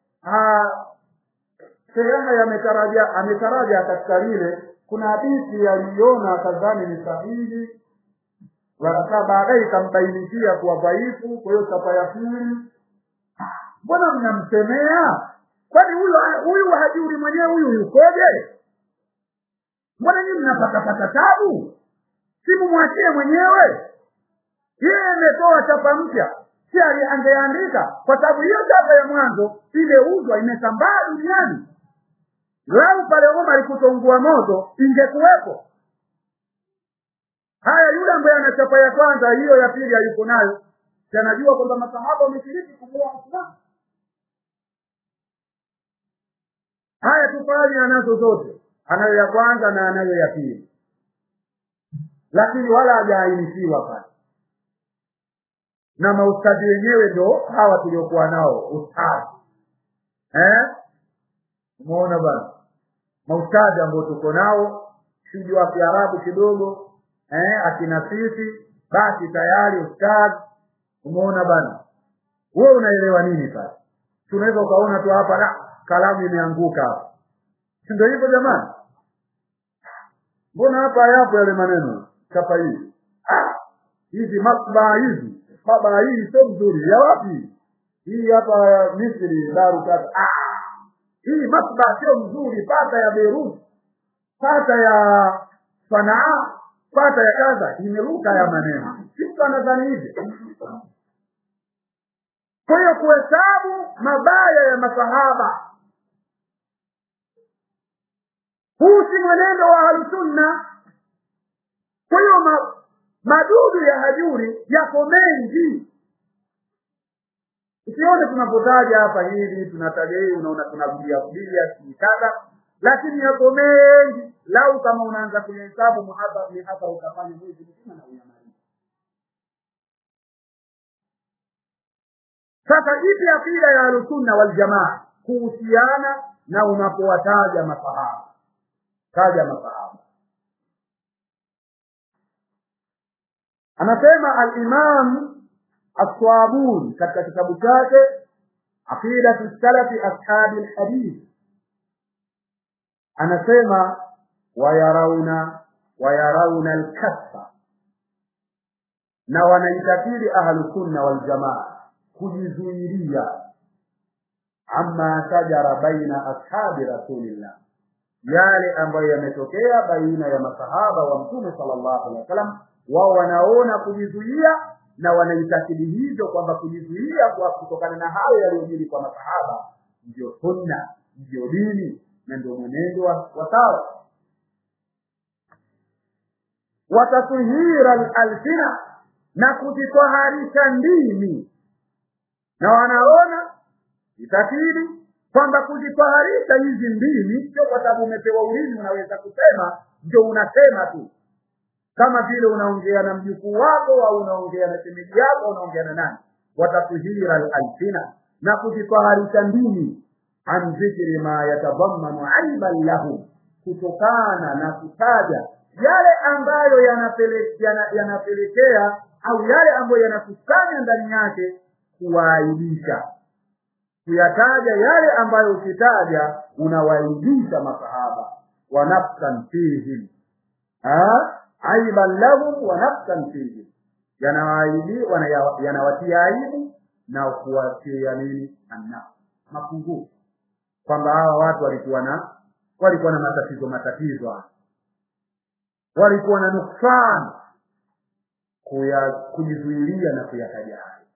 sehemu yametaraja ametaraja katika lile kuna hadithi aliona akadhani ni sahihi wakakaa baadaye ikambainishia kuwa dhaifu kwa hiyo chapa ya pili mbona mnamsemea kwani huyu huyu hajuri mwenyewe huyu yukoje mbona nyinyi mnapatapata tabu simu mwachie mwenyewe yeye ametoa chapa mpya si angeandika kwa sababu hiyo chapa ya mwanzo imeuzwa imesambaa duniani lau pale Omar kutongua moto ingekuwepo. Haya, yule ambaye ana chapa ya kwanza, hiyo ya pili hayuko nayo, si anajua kwamba masahaba wameshiriki kumuua Uthman. Haya, tufanye anazo zote, anayo ya kwanza na anayo ya pili, lakini wala hajaainishiwa pale na maustadhi wenyewe ndo hawa tuliokuwa nao ustadhi eh? umeona bana maustadhi ambao tuko nao siji wa kiarabu kidogo eh, akina sisi basi tayari ustadhi umeona bana wewe unaelewa nini sasa tunaweza ukaona tu hapa la kalamu imeanguka hapa si ndio hivyo jamani mbona hapa yapo yale maneno chapa hii ah, hizi matbaa hizi baba hii sio mzuri ya wapi hii hapa misri daru tatu ah, hii matbaa sio mzuri pata ya beirut pata ya sanaa pata ya kaza imeruka ya maneno sisi anadhani hivi kwa hiyo kuhesabu mabaya ya masahaba huu si mwenendo wa ahlusunna kwa hiyo ma, madudu ya hajuri yako mengi usione tunapotaja hapa hili tunataja hii unaona tunarudia rudia kadha lakini yako mengi lau kama unaanza kuyahesabu muhaba ni hapa utafanya mwezi mzima na uyamaliza sasa ipi akida ya ahlusunna waljamaa kuhusiana na unapowataja masahaba taja masahaba anasema alimam aswabuni katika kitabu chake aqidatu salafi ashabi lhadith anasema wayarauna wayarauna alkasfa na wanaitakidi ahlusunna waljamaa kujizuilia amma shajara baina ashabi rasulillah yale ambayo yametokea baina ya masahaba wa mtume sallallahu alaihi wasallam wao wanaona kujizuia na wanaitakidi hivyo kwamba kujizuia kwa kutokana na hayo yaliyojiri kwa masahaba ndio sunna ndio dini na ndio mwenendo wa sawa watatuhira alsina na kujitwaharisha ndimi na wanaona itakidi kwamba kujitwaharisha hizi ndimi sio kwa sababu umepewa ulimi unaweza kusema ndio unasema tu kama vile unaongea na mjukuu wako au unaongea na shemeji yako unaongea na nani watatuhira alsina na kujitwaharisha ndimi an dhikri ma yatadhammanu aiban lahu kutokana na kutaja yale ambayo yanapelekea yana, yanapelekea au yale ambayo yanakusanya ndani yake kuwaaibisha kuyataja yale ambayo ukitaja unawaibisha masahaba wa nafsan fihim aiban lahum wa nafsan fihim yanawaibi yanawatia aibu na kuwatia nini anna mapungufu kwamba hawa watu walikuwa na walikuwa na matatizo matatizo walikuwa na nuksan kuya kujizuilia na kuyataja hayo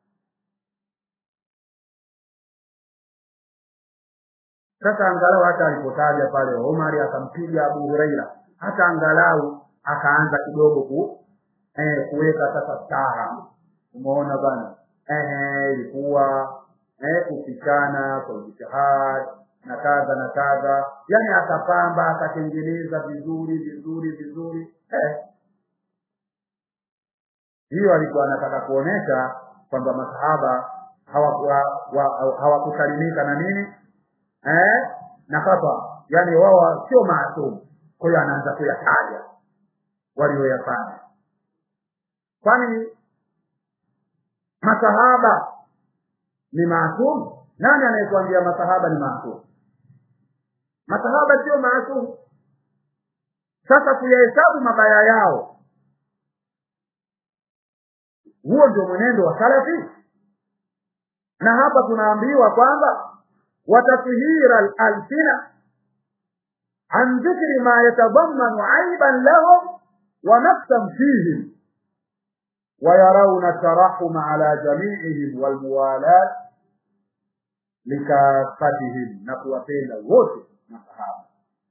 sasa angalau hata alipotaja pale Omari akampiga Abu Huraira hata angalau akaanza kidogo ku eh, kuweka sasa staha umeona bana eh, ilikuwa eh, kufikana kwa jitihad na kadha na kadha yani akapamba akatengeneza vizuri vizuri vizuri eh. hiyo alikuwa anataka kuonesha kwamba masahaba hawakusalimika na nini eh? na hapa yani wao sio maasumu kwa hiyo anaanza kuyataja walioyafanya kwani masahaba ni maasumu nani anayetuambia masahaba ni maasumu masahaba sio maasumu sasa kuyahesabu mabaya yao huo ndio mwenendo wa salafi na hapa tunaambiwa kwamba وتطهير الألسنة عن ذكر ما يتضمن عيبا لهم ونقصا فيهم ويرون الترحم على جميعهم والموالاة لكافتهم نقوتين wote masahaba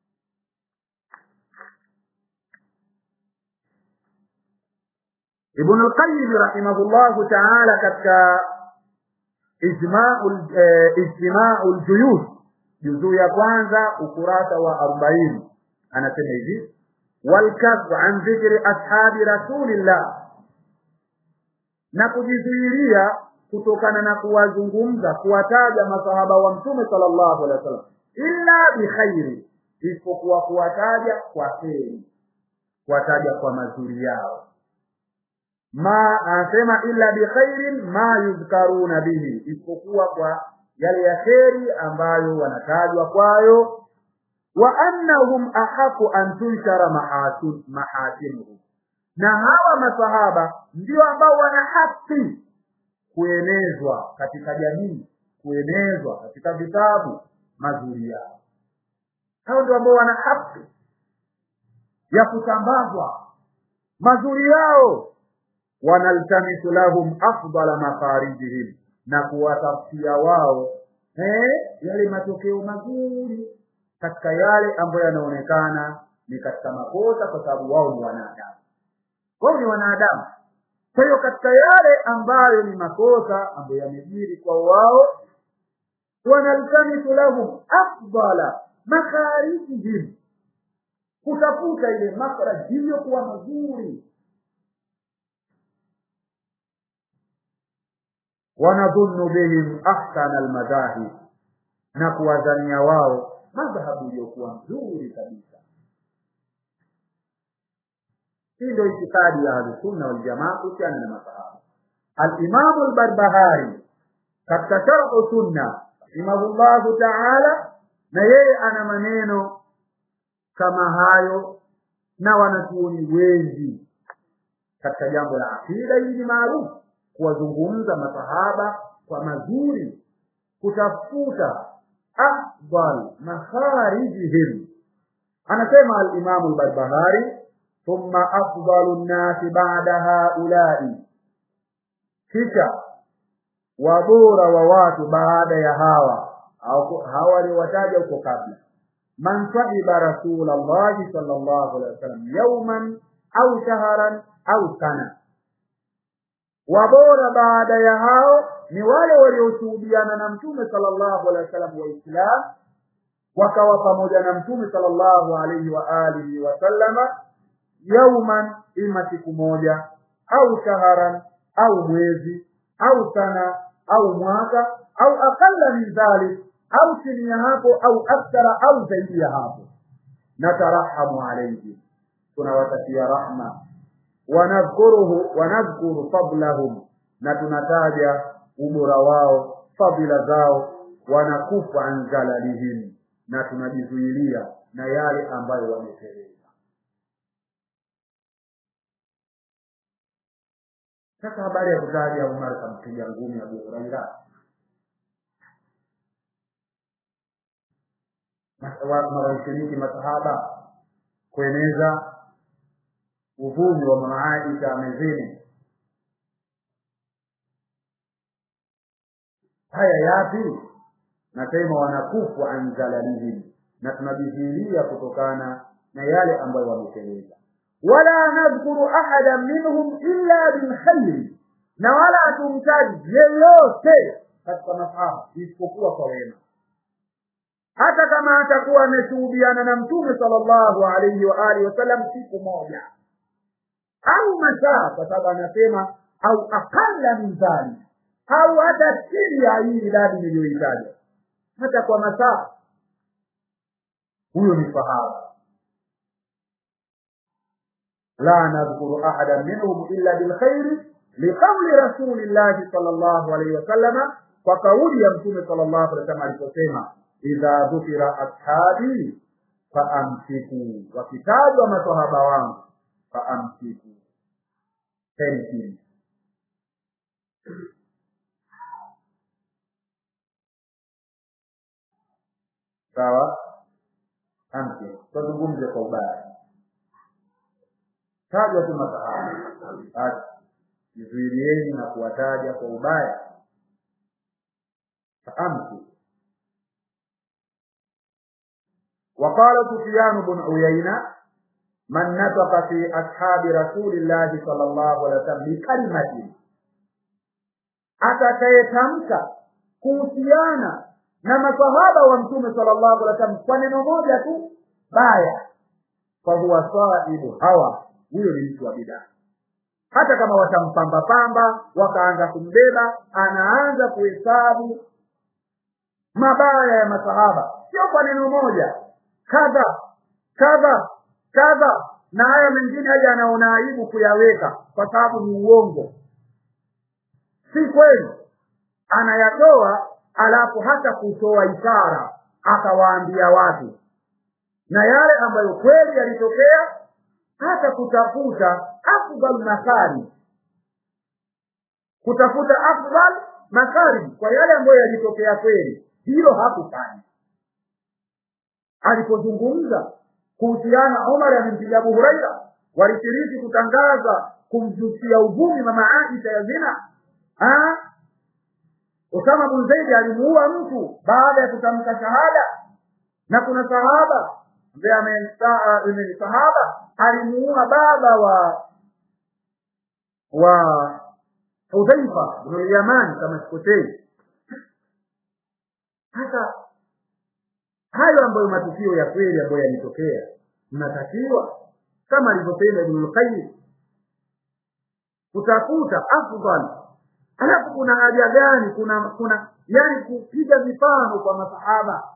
Ibn al-Qayyim rahimahullahu ta'ala katika ijma'ul juyus juzuu ya kwanza ukurasa wa arobaini anasema hivi walkasbu an dhikri ashabi rasulillah na kujizuilia kutokana na kuwazungumza kuwataja masahaba wa mtume sallallahu alaihi wasallam illa bikhairi isipokuwa kuwataja kwa kheri kuwataja kwa mazuri yao ma anasema illa bikhairin ma yudhkaruna bihi isipokuwa kwa yale ya kheri ambayo wanatajwa kwayo wa annahum ahaqu an tunshara mahasin mahasinuhum na hawa masahaba ndio ambao wana haki kuenezwa katika jamii kuenezwa katika vitabu mazuri yao hao ndio ambao wana haki ya kutambazwa mazuri yao wanaltamisu lahum afdala makharijihim na kuwatafutia wao eh, yale matokeo mazuri katika yale ambayo yanaonekana ni katika makosa kwa sababu wao ni wanadamu wao ni wanadamu kwa hiyo katika yale ambayo ni makosa ambayo yamejiri kwa wao wanaltamisu lahum afdala makharijihim kutafuta ile makhraj iliyokuwa mazuri wanadhunnu bihim ahsana almadahib na kuwadhania wao madhhabu iliyokuwa nzuri kabisa hii ndio itikadi ya ahlusunna waljamaa kuhusiana na masahaba alimamu albarbahari katika sharhu sunna rahimahullahu taala na yeye ana maneno kama hayo na wanachuoni wengi katika jambo la akida hili ni maarufu kuwazungumza masahaba kwa mazuri kutafuta afdal makharijihim anasema alimamu albarbahari thumma afdalu nnasi bada haulai kisha wabora wa watu baada ya hawa hawa waliowataja huko kabla man sahiba rasula llahi sal llahu alehi wasallam yauman au shaharan au sana wabora baada ya hao ni wale walioshuhudiana na mtume sallallahu alaihi wasallam waislam wakawa pamoja na mtume sallallahu alaihi wa alihi wasallama yauman ima siku moja au shaharan au mwezi au sana au mwaka au aqalla min dhalik au chini ya hapo au akthara au zaidi ya hapo natarahamu alaihim tunawatakia rahma wanadhkuruhu wanadhkuru fadlahum na tunataja ubora wao fadhila zao wanakufa an zalalihim na tunajizuilia na yale ambayo wameteleza sasa habari ya kutaja umar kampiga ngumi abu huraira wanashiriki masahaba kueneza uvumi wa mama Aisha amezini. Haya yapi? Nasema wanakufu an zalalihim, na tunajizuilia kutokana na yale ambayo wameteleza. Wala nadhkuru ahada minhum illa bilkhairi, na wala hatumtaji yeyote katika masahaba isipokuwa kwa wema hata kama atakuwa ameshuhudiana na mtume sallallahu alaihi wa alihi wasallam siku moja au masaa kwa sababu anasema au aqalla min dhalik au hata chini ya hii idadi niliyoitaja hata kwa masaa huyo ni sahaba la nadhkuru ahadan minhum illa bilkhairi liqauli rasulillahi sallallahu alaihi wasallama kwa kauli ya mtume sallallahu alaihi wasallam aliposema idha dhukira ashabi faamsiku wakitajwa masahaba wangu faamsiku keni sawa amsi tuzungumze kwa ubaya tajwa tu masahaba basi jizuilieni na kuwataja kwa ubaya faamsiku وقال سفيان بن عيينة من نطق في أصحاب رسول الله صلى الله عليه وسلم بكلمة atakayetamka kuhusiana na masahaba wa mtume sallallahu alaihi wasallam kwa neno moja tu baya fahuwa saibu hawa huyo ni mtu wa bidaa hata kama watampamba pamba wakaanza kumbeba anaanza kuhesabu mabaya ya masahaba sio kwa neno moja kadha kadha kadha na haya mengine haja anaona aibu kuyaweka kwa sababu ni uongo si kweli anayatoa alafu hata kutoa ishara akawaambia watu na yale ambayo kweli yalitokea hata kutafuta afdal makari kutafuta afdal makari kwa yale ambayo yalitokea kweli hilo hakufanya alipozungumza kuhusiana Umar amempiga Abu Huraira walishiriki kutangaza kumjusia uvumi mama Aisha ya zina ha? Usama bin Zaid alimuua mtu baada ya kutamka shahada na kuna sahaba ambaye ni sahaba alimuua baba wa wa Hudhaifa bin al-Yaman kama sikosei sasa hayo ambayo matukio ya kweli ambayo yalitokea mnatakiwa kama alivyosema Ibn al-Qayyim kutafuta afdal alafu kuna haja gani kuna kuna yani kupiga mifano kwa masahaba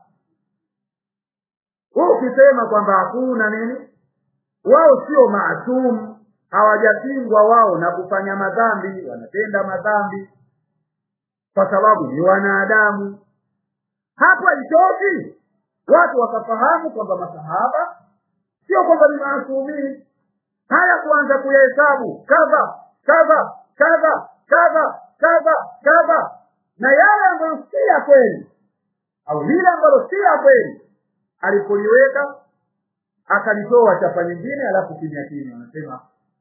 wewe ukisema kwamba hakuna nini wao sio maasum hawajapingwa wao na kufanya madhambi wanatenda madhambi kwa sababu ni wanadamu hapo haitoki watu wakafahamu kwamba masahaba sio kwamba ni maasumini haya kuanza kuyahesabu kadha kadha kadha kadha kadha kadha na yale ambayo si ya kweli au lile ambalo si ya kweli alipoliweka akalitoa chapa nyingine alafu kimya kimya anasema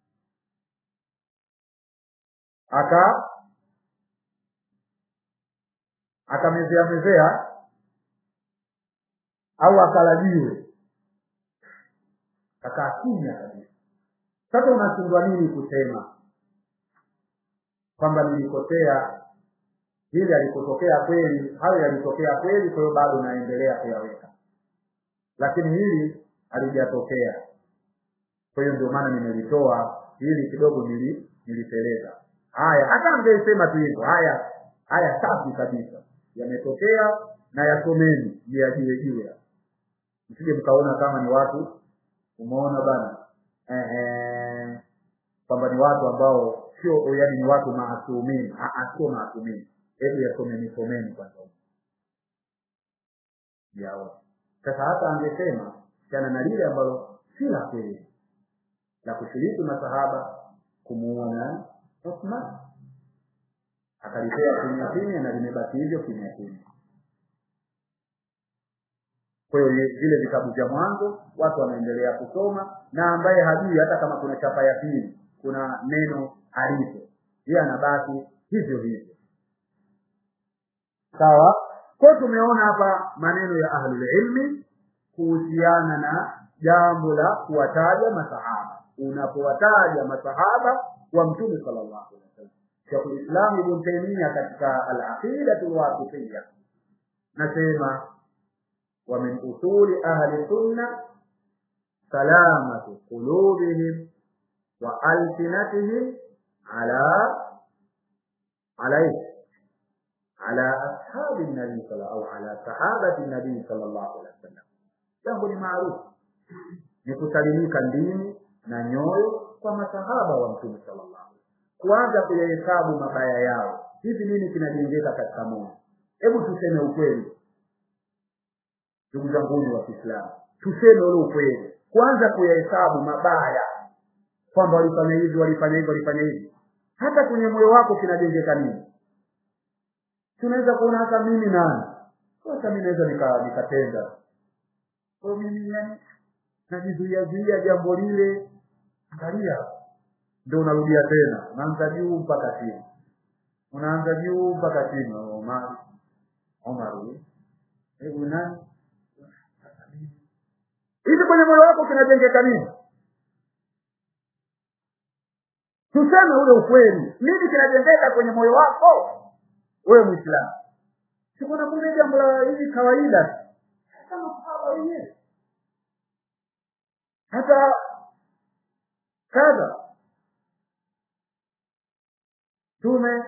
aka akamezea mezea au akalajiwe akaa kimya kabisa sasa unashindwa nini kusema kwamba nilikosea hili alikotokea kweli hayo yalitokea kweli kwa hiyo bado naendelea kuyaweka lakini hili halijatokea kwa hiyo ndio maana nimelitoa hili kidogo nili niliteleza haya hata angesema tu hivyo haya haya safi kabisa yametokea na yasomeni miyajue jue msije mkaona kama ni watu umeona bana ehe kwamba ni watu ambao sio yani ni watu maasumini sio maasumini hebu yasomeni someni kwanza yao sasa hata angesema kana na lile ambalo si la kweli la kushiriki masahaba kumuua na Uthman akalipea kimya kimya na limebaki hivyo kimya kimya kwa hiyo vile vitabu vya mwanzo watu wanaendelea kusoma na ambaye hajui hata kama kuna chapa ya pili kuna neno halipo yeye anabaki hivyo hivyo sawa kwa tumeona hapa maneno ya ahlul ilmi kuhusiana na jambo la kuwataja masahaba unapowataja masahaba wa mtume sallallahu alaihi wasallam Sheikh Islam Ibn Taymiyyah katika al-Aqidatu al-Wasitiyya nasema wa min usuli ahli sunna salamatu qulubihim wa alsinatihim ala alayhi على أصحاب النبي صلى الله أو على صحابة النبي صلى الله عليه وسلم jambo ni maarufu ni kusalimika ndini na nyoyo kwa masahaba wa mtume sallallahu alaihi kuanza kuyahesabu mabaya yao hivi nini kinajengeka katika moyo hebu tuseme ukweli ndugu zanguni wa Kiislamu tuseme ule ukweli kwanza kuyahesabu mabaya kwamba walifanya hivi walifanya hivi walifanya hivi hata kwenye moyo wako kinajengeka nini tunaweza kuona hata mimi nani sasa mimi naweza nika nikatenda kwa mimi yani najizuia zuia jambo lile angalia ndio unarudia tena unaanza juu mpaka chini unaanza juu mpaka chini Omar Omar hebu nani hivi kwenye moyo wako kinajengeka nini tuseme ule ukweli nini kinajengeka kwenye moyo wako wewe muislamu sikuna mbona jambo la hivi kawaida kama sahaba wenyewe hata kadha tume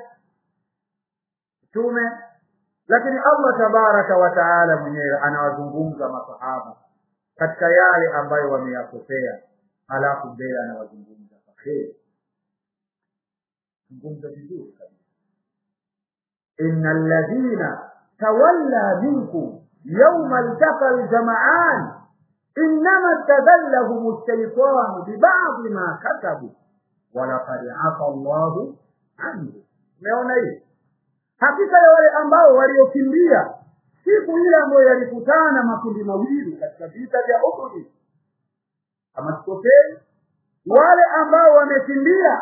tume lakini Allah tabaraka wa taala mwenyewe anawazungumza masahaba katika yale ambayo wameyakosea halafu mbele anawazungumza kwa kheri zungumza vizuri kabisa إن الذين تولى منكم يوم التقى الجمعان إنما استذلهم الشيطان ببعض ما كسبوا ولقد عفى الله عنه umeona hii hakika ya wale ambao waliokimbia siku ile ambayo yalikutana makundi mawili katika vita vya Uhud kama sikosei wale ambao wamekimbia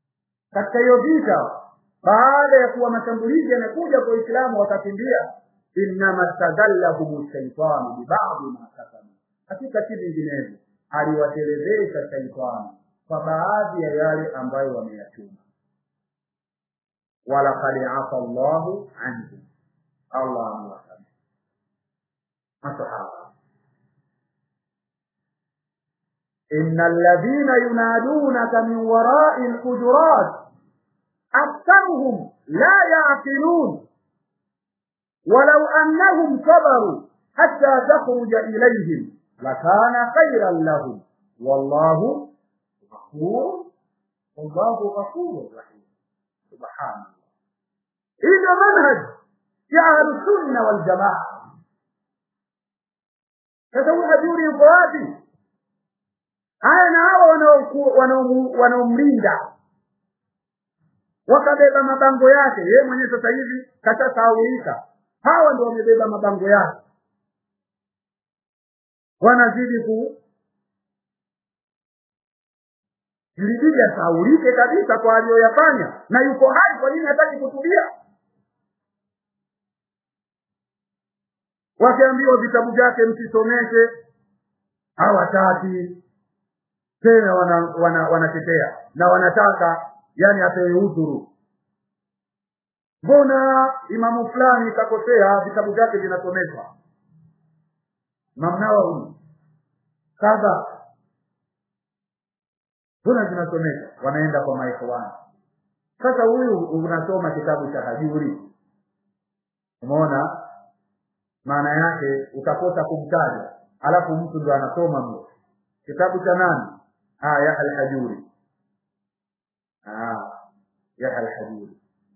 katika hiyo vita baada ya kuwa mashambulizi yamekuja kwa Uislamu wakakimbia innama stadallahum shaitanu bibadhi ma kasabu hakika si vinginevyo aliwatelezesha shaitani kwa baadhi ya yale ambayo wameyachuma walaqad afa llahu anhum allah amewasamehe masahaba إن الذين ينادونك من وراء الحجرات أكثرهم لا يعقلون ولو أنهم صبروا حتى تخرج إليهم لكان خيرا لهم والله غفور والله غفور رحيم سبحان الله إذا منهج يا أهل السنة والجماعة تدور أجوري فواتي haya na hawa wanaomlinda wakabeba mabango yake yeye mwenyewe sasa hivi kashasahaulika hawa ndio wamebeba mabango yake wanazidi ku ilibidi asahaulike kabisa kwa aliyoyafanya na yuko hai kwa nini hataki kutulia wakiambiwa vitabu vyake msisomeshe hawataki tena wanatetea wana, wana na wanataka yani apewe udhuru mbona imamu fulani kakosea vitabu vyake vinasomeshwa mamnawa huyu kadha mbona vinasomeshwa wanaenda kwa maikhwani sasa huyu unasoma kitabu cha hajuri umeona maana yake utakosa kumtaja alafu mtu ndo anasoma mno kitabu cha nani ah ya al-hajuri ah ya al-hajuri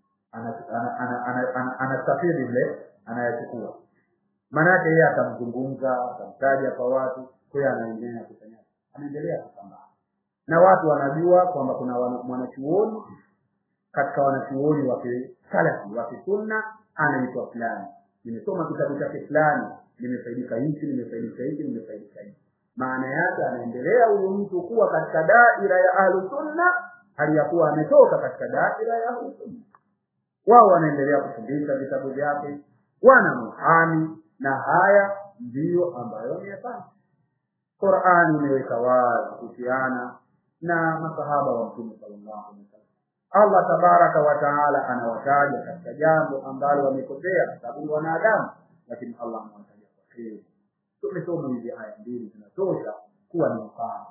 anasafiri mle anayachukua maana yake yeye atamzungumza atamtaja kwa watu kwa hiyo anaendelea kufanya anaendelea kusambaa na watu wanajua kwamba kuna mwanachuoni katika wanachuoni wa kisalafi wa kisunna anaitwa fulani nimesoma kitabu chake fulani nimefaidika hichi nimefaidika hichi nimefaidika hichi maana yake anaendelea huyu mtu kuwa katika daira ya ahlu sunna hali ya kuwa ametoka katika daira ya ahlu sunna wao wanaendelea kufundisha vitabu vyake wana muhami na haya ndiyo ambayo wameyafanya qurani imeweka wazi kuhusiana na masahaba wa mtume sallallahu alaihi wasallam allah tabaraka wa taala anawataja katika jambo ambalo wamekosea kwa sababu ni wanadamu lakini allah anawataja kwa kheri tumesoma hizi aya mbili zinatosha kuwa ni mfano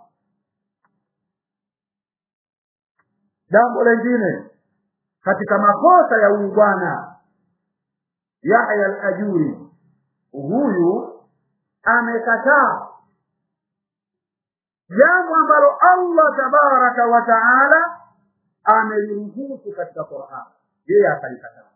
jambo lengine katika makosa ya huyu bwana yahya al-ajuri huyu amekataa jambo ambalo allah tabaraka wa taala ameliruhusu katika quran yeye akalikataa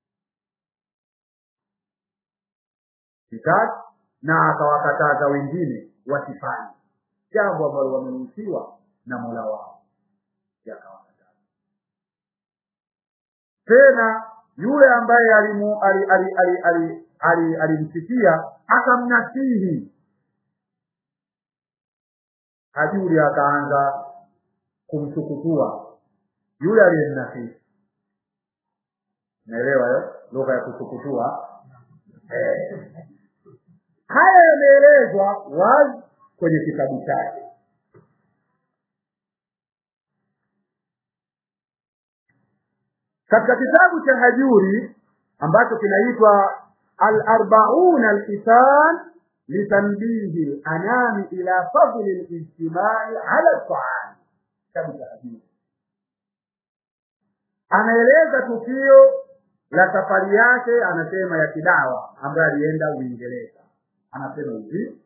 kitatu na akawakataza wengine wasifanye jambo ambalo wameruhusiwa na mola wao yakawakataza tena yule ambaye alimu alimsikia akamnasihi hajuri akaanza kumsukutua yule aliyemnasihi naelewa lugha ya kusukutua eh. haya yameelezwa wazi kwenye kitabu chake katika kitabu cha hajuri ambacho kinaitwa al-arbaun al-hisan litanbihi al-anami ila fadli al-ijtimai ala al-ta'am kitabu cha hajuri anaeleza tukio la safari yake anasema ya kidawa ambayo alienda uingereza anasema hivi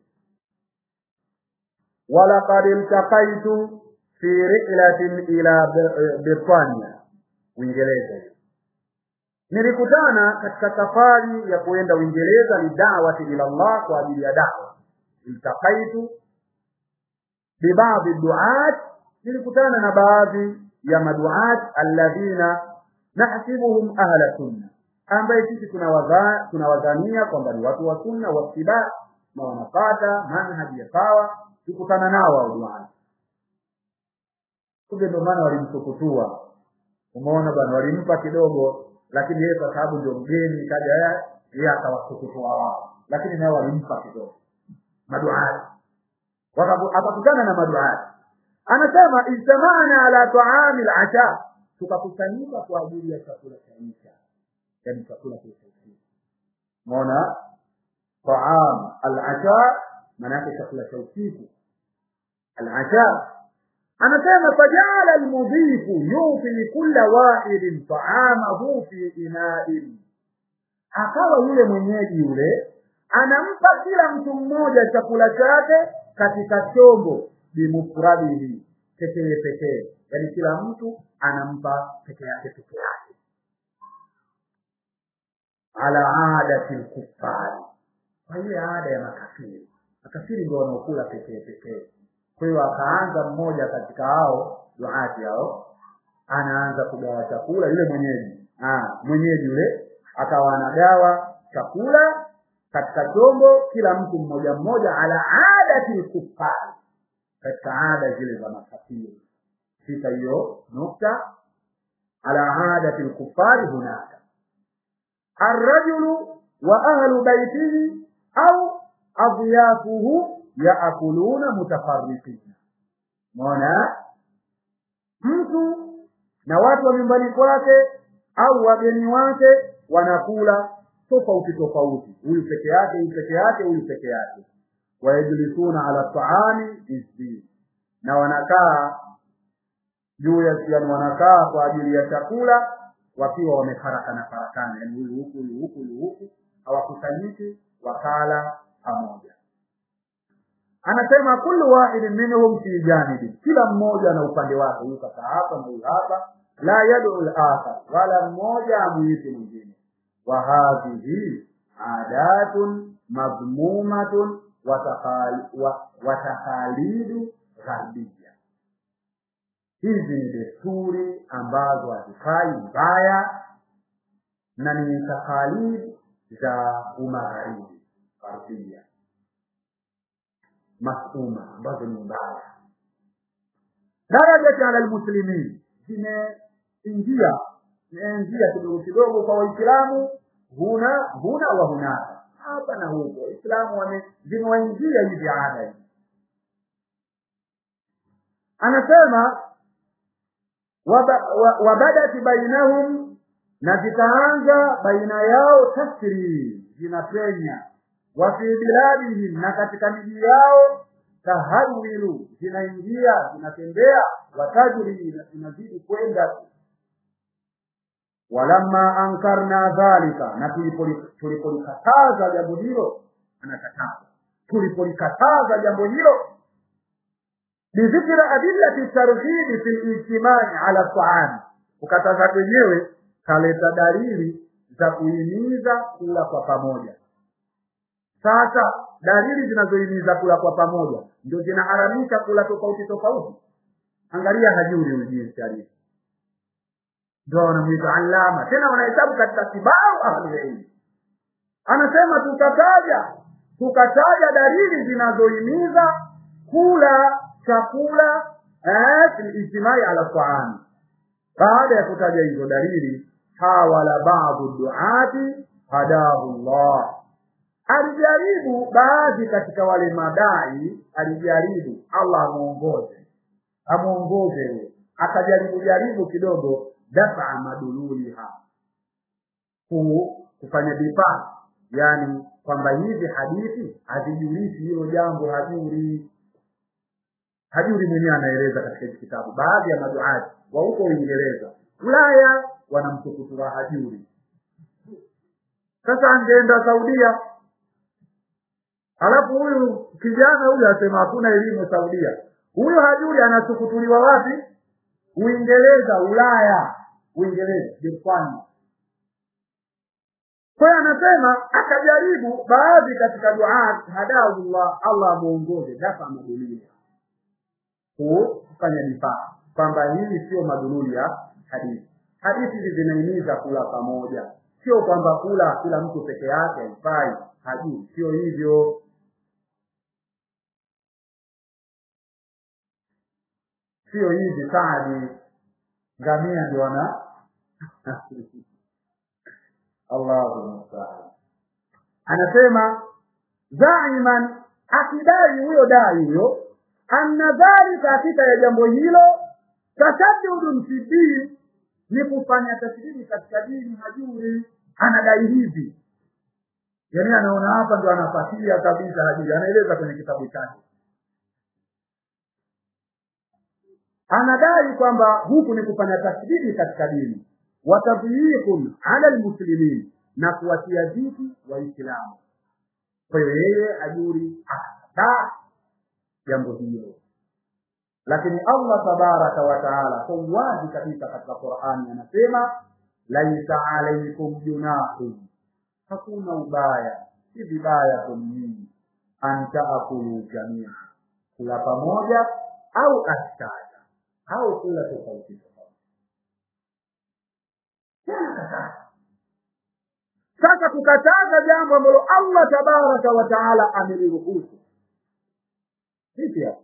walaqad iltaqaitu fi rihlatin ila britania uingereza nilikutana katika safari ya kuenda uingereza ni dawati ila allah kwa ajili ya dawa iltaqaitu bibadhi duat nilikutana na baadhi ya maduat alladhina nahsibuhum ahla sunna ambaye sisi tunawadhania tunawadhania kwamba ni watu wa sunna watibaa na wanapata manhaji ya sawa tukutana nao hao duat kumbe ndio maana walimsukutua umeona bwana walimpa kidogo lakini yeye kwa sababu ndio mgeni kaja yeye akawasukutua wao lakini nao walimpa kidogo maduati akakutana na maduati anasema ijtamana ala taami lasha tukakusanyika kwa ajili ya chakula cha isha yani chakula cha usiku mona taam alasha maana yake chakula cha usiku alasha anasema fajala almudhifu yufi kulla wahidin taamahu fi inain akawa yule mwenyeji yule anampa kila mtu mmoja chakula chake katika chombo bimufradihi pekee pekee yaani kila mtu anampa peke yake peke yake ala adati lkufari kwa ile ada ya makafiri makafiri ndio wanaokula pekee pekee kwa hiyo akaanza mmoja katika hao duati hao anaanza kugawa chakula yule mwenyeji ah, mwenyeji yule akawa anagawa chakula katika chombo kila mtu mmoja mmoja ala adati lkufari katika ada zile za makafiri sita hiyo nukta ala adati lkufari hunaka arrajulu wa ahlu baitihi au adyafuhu yaakuluna mutafarriqina mona mtu na watu wa nyumbani kwake au wageni wake wanakula tofauti tofauti huyu peke yake huyu peke yake huyu peke yake wayajlisuna ala taami izdi na wanakaa juu ya yani wanakaa kwa ajili ya chakula wakiwa wamefarakana farakana yani huyu huku huyu huku huyu huku hawakusanyiki wakala pamoja anasema kullu wahidin minhum fi janibi kila mmoja na upande wake huyu kaka hapa na huyu hapa la yad'u al-akhar wala mmoja amuiti mwingine wa hadhihi adatun madhmumatun wa takhalidu gharbia hizi ni desturi ambazo hazifai mbaya na ni takhalid za umagharibi gharbia masuma ambazo ni mbaya darajati ala lmuslimin zimeingia zimeingia kidogo kidogo kwa waislamu huna huna wa hunaka hapa na huko waislamu zimewaingia hivi ada hii anasema wabadati bainahum na zikaanza baina yao tasri zinapenya wa fi biladihim na katika miji yao tahawilu zinaingia zinatembea watajri zinazidi kwenda walamma ankarna dhalika na tulipolikataza jambo hilo anakataza tulipolikataza jambo hilo bidhikri adillati targhibi fi lijtimai ala taami kukataza kwenyewe kaleta dalili za kuhimiza kula kwa pamoja sasa dalili zinazohimiza kula kwa pamoja ndio zinaharamisha kula tofauti tofauti angalia hajuri huyu jinsi alivyo ndio wanamwita alama tena wanahesabu katika kibaru ahlulilmi anasema tukataja tukataja dalili zinazohimiza kula chakula ijtimai ala taami baada ya kutaja hizo dalili hawala badu duati hadahu llah alijaribu baadhi katika wale madai alijaribu allah amuongoze amuongoze huyo akajaribu jaribu kidogo dafa madululiha kufanya difaa yani kwamba hizi hadithi hazijulishi hilo jambo hajuri hajuri mwenyewe anaeleza katika hiki kitabu baadhi ya maduati wa huko uingereza ulaya wanamtukutura hajuri sasa angeenda saudia alafu huyu kijana huyu asema hakuna elimu saudia huyu hajuri anasukutuliwa wapi uingereza ulaya uingereza jerumani kwa hiyo anasema akajaribu baadhi katika duat hadahullah allah amuongoze dafa madulia kufanya difaa kwamba hili sio madhululi ya hadithi hadithi hizi zinahimiza kula pamoja sio kwamba kula kila mtu peke yake haifai hajui sio hivyo sio hivi saadi ngamia ndio wana allahu mustaan anasema zaiman akidai huyo dai huyo anna dhalika hakika ya jambo hilo tashaddudun fi din ni kufanya tashdidi katika dini hajuri anadai hivi yaani anaona hapa ndo anapatia kabisa hajuri anaeleza kwenye kitabu chake anadai kwamba huku ni kufanya tashdidi katika dini watadhiqun ala almuslimin na kuwatia dhiki waislamu kwa hiyo yeye ajuri hata jambo hilo lakini allah tabaraka wa taala kwa uwazi kabisa katika qurani anasema laisa alaikum junahun hakuna ubaya si vibaya kumnyinyi an taakulu jamia kula pamoja au astada au kula tofauti tofauti sasa kukataza jambo ambalo allah tabaraka wa taala ameliruhusu vipi hapo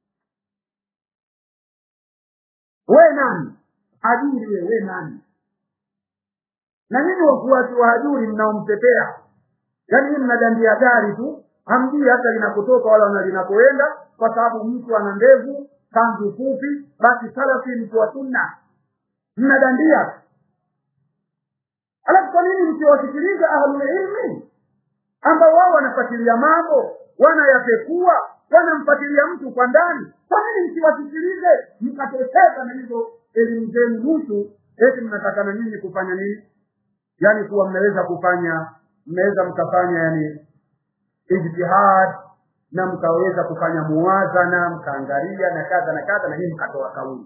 we nani hajuri we we nani na nini wafuasi wa hajuri mnaomtetea yaani hii mnadandia gari tu hamjui hata linakotoka wala na linakoenda kwa sababu mtu ana ndevu kanzu fupi basi salafi mtu wa sunna mnadandia alafu kwa nini msiwasikiliza ahlulilmi ambao wao wanafuatilia mambo wanayapekua wanamfuatilia mtu kwa ndani kwa nini msiwasikilize mkateseka na hizo elimu zenu nusu eti mnatakana nyinyi kufanya nini yaani kuwa mmeweza kufanya mmeweza mkafanya yani ijtihad na mkaweza kufanya muwazana mkaangalia na kadha na kadha na hii mkatoa kauli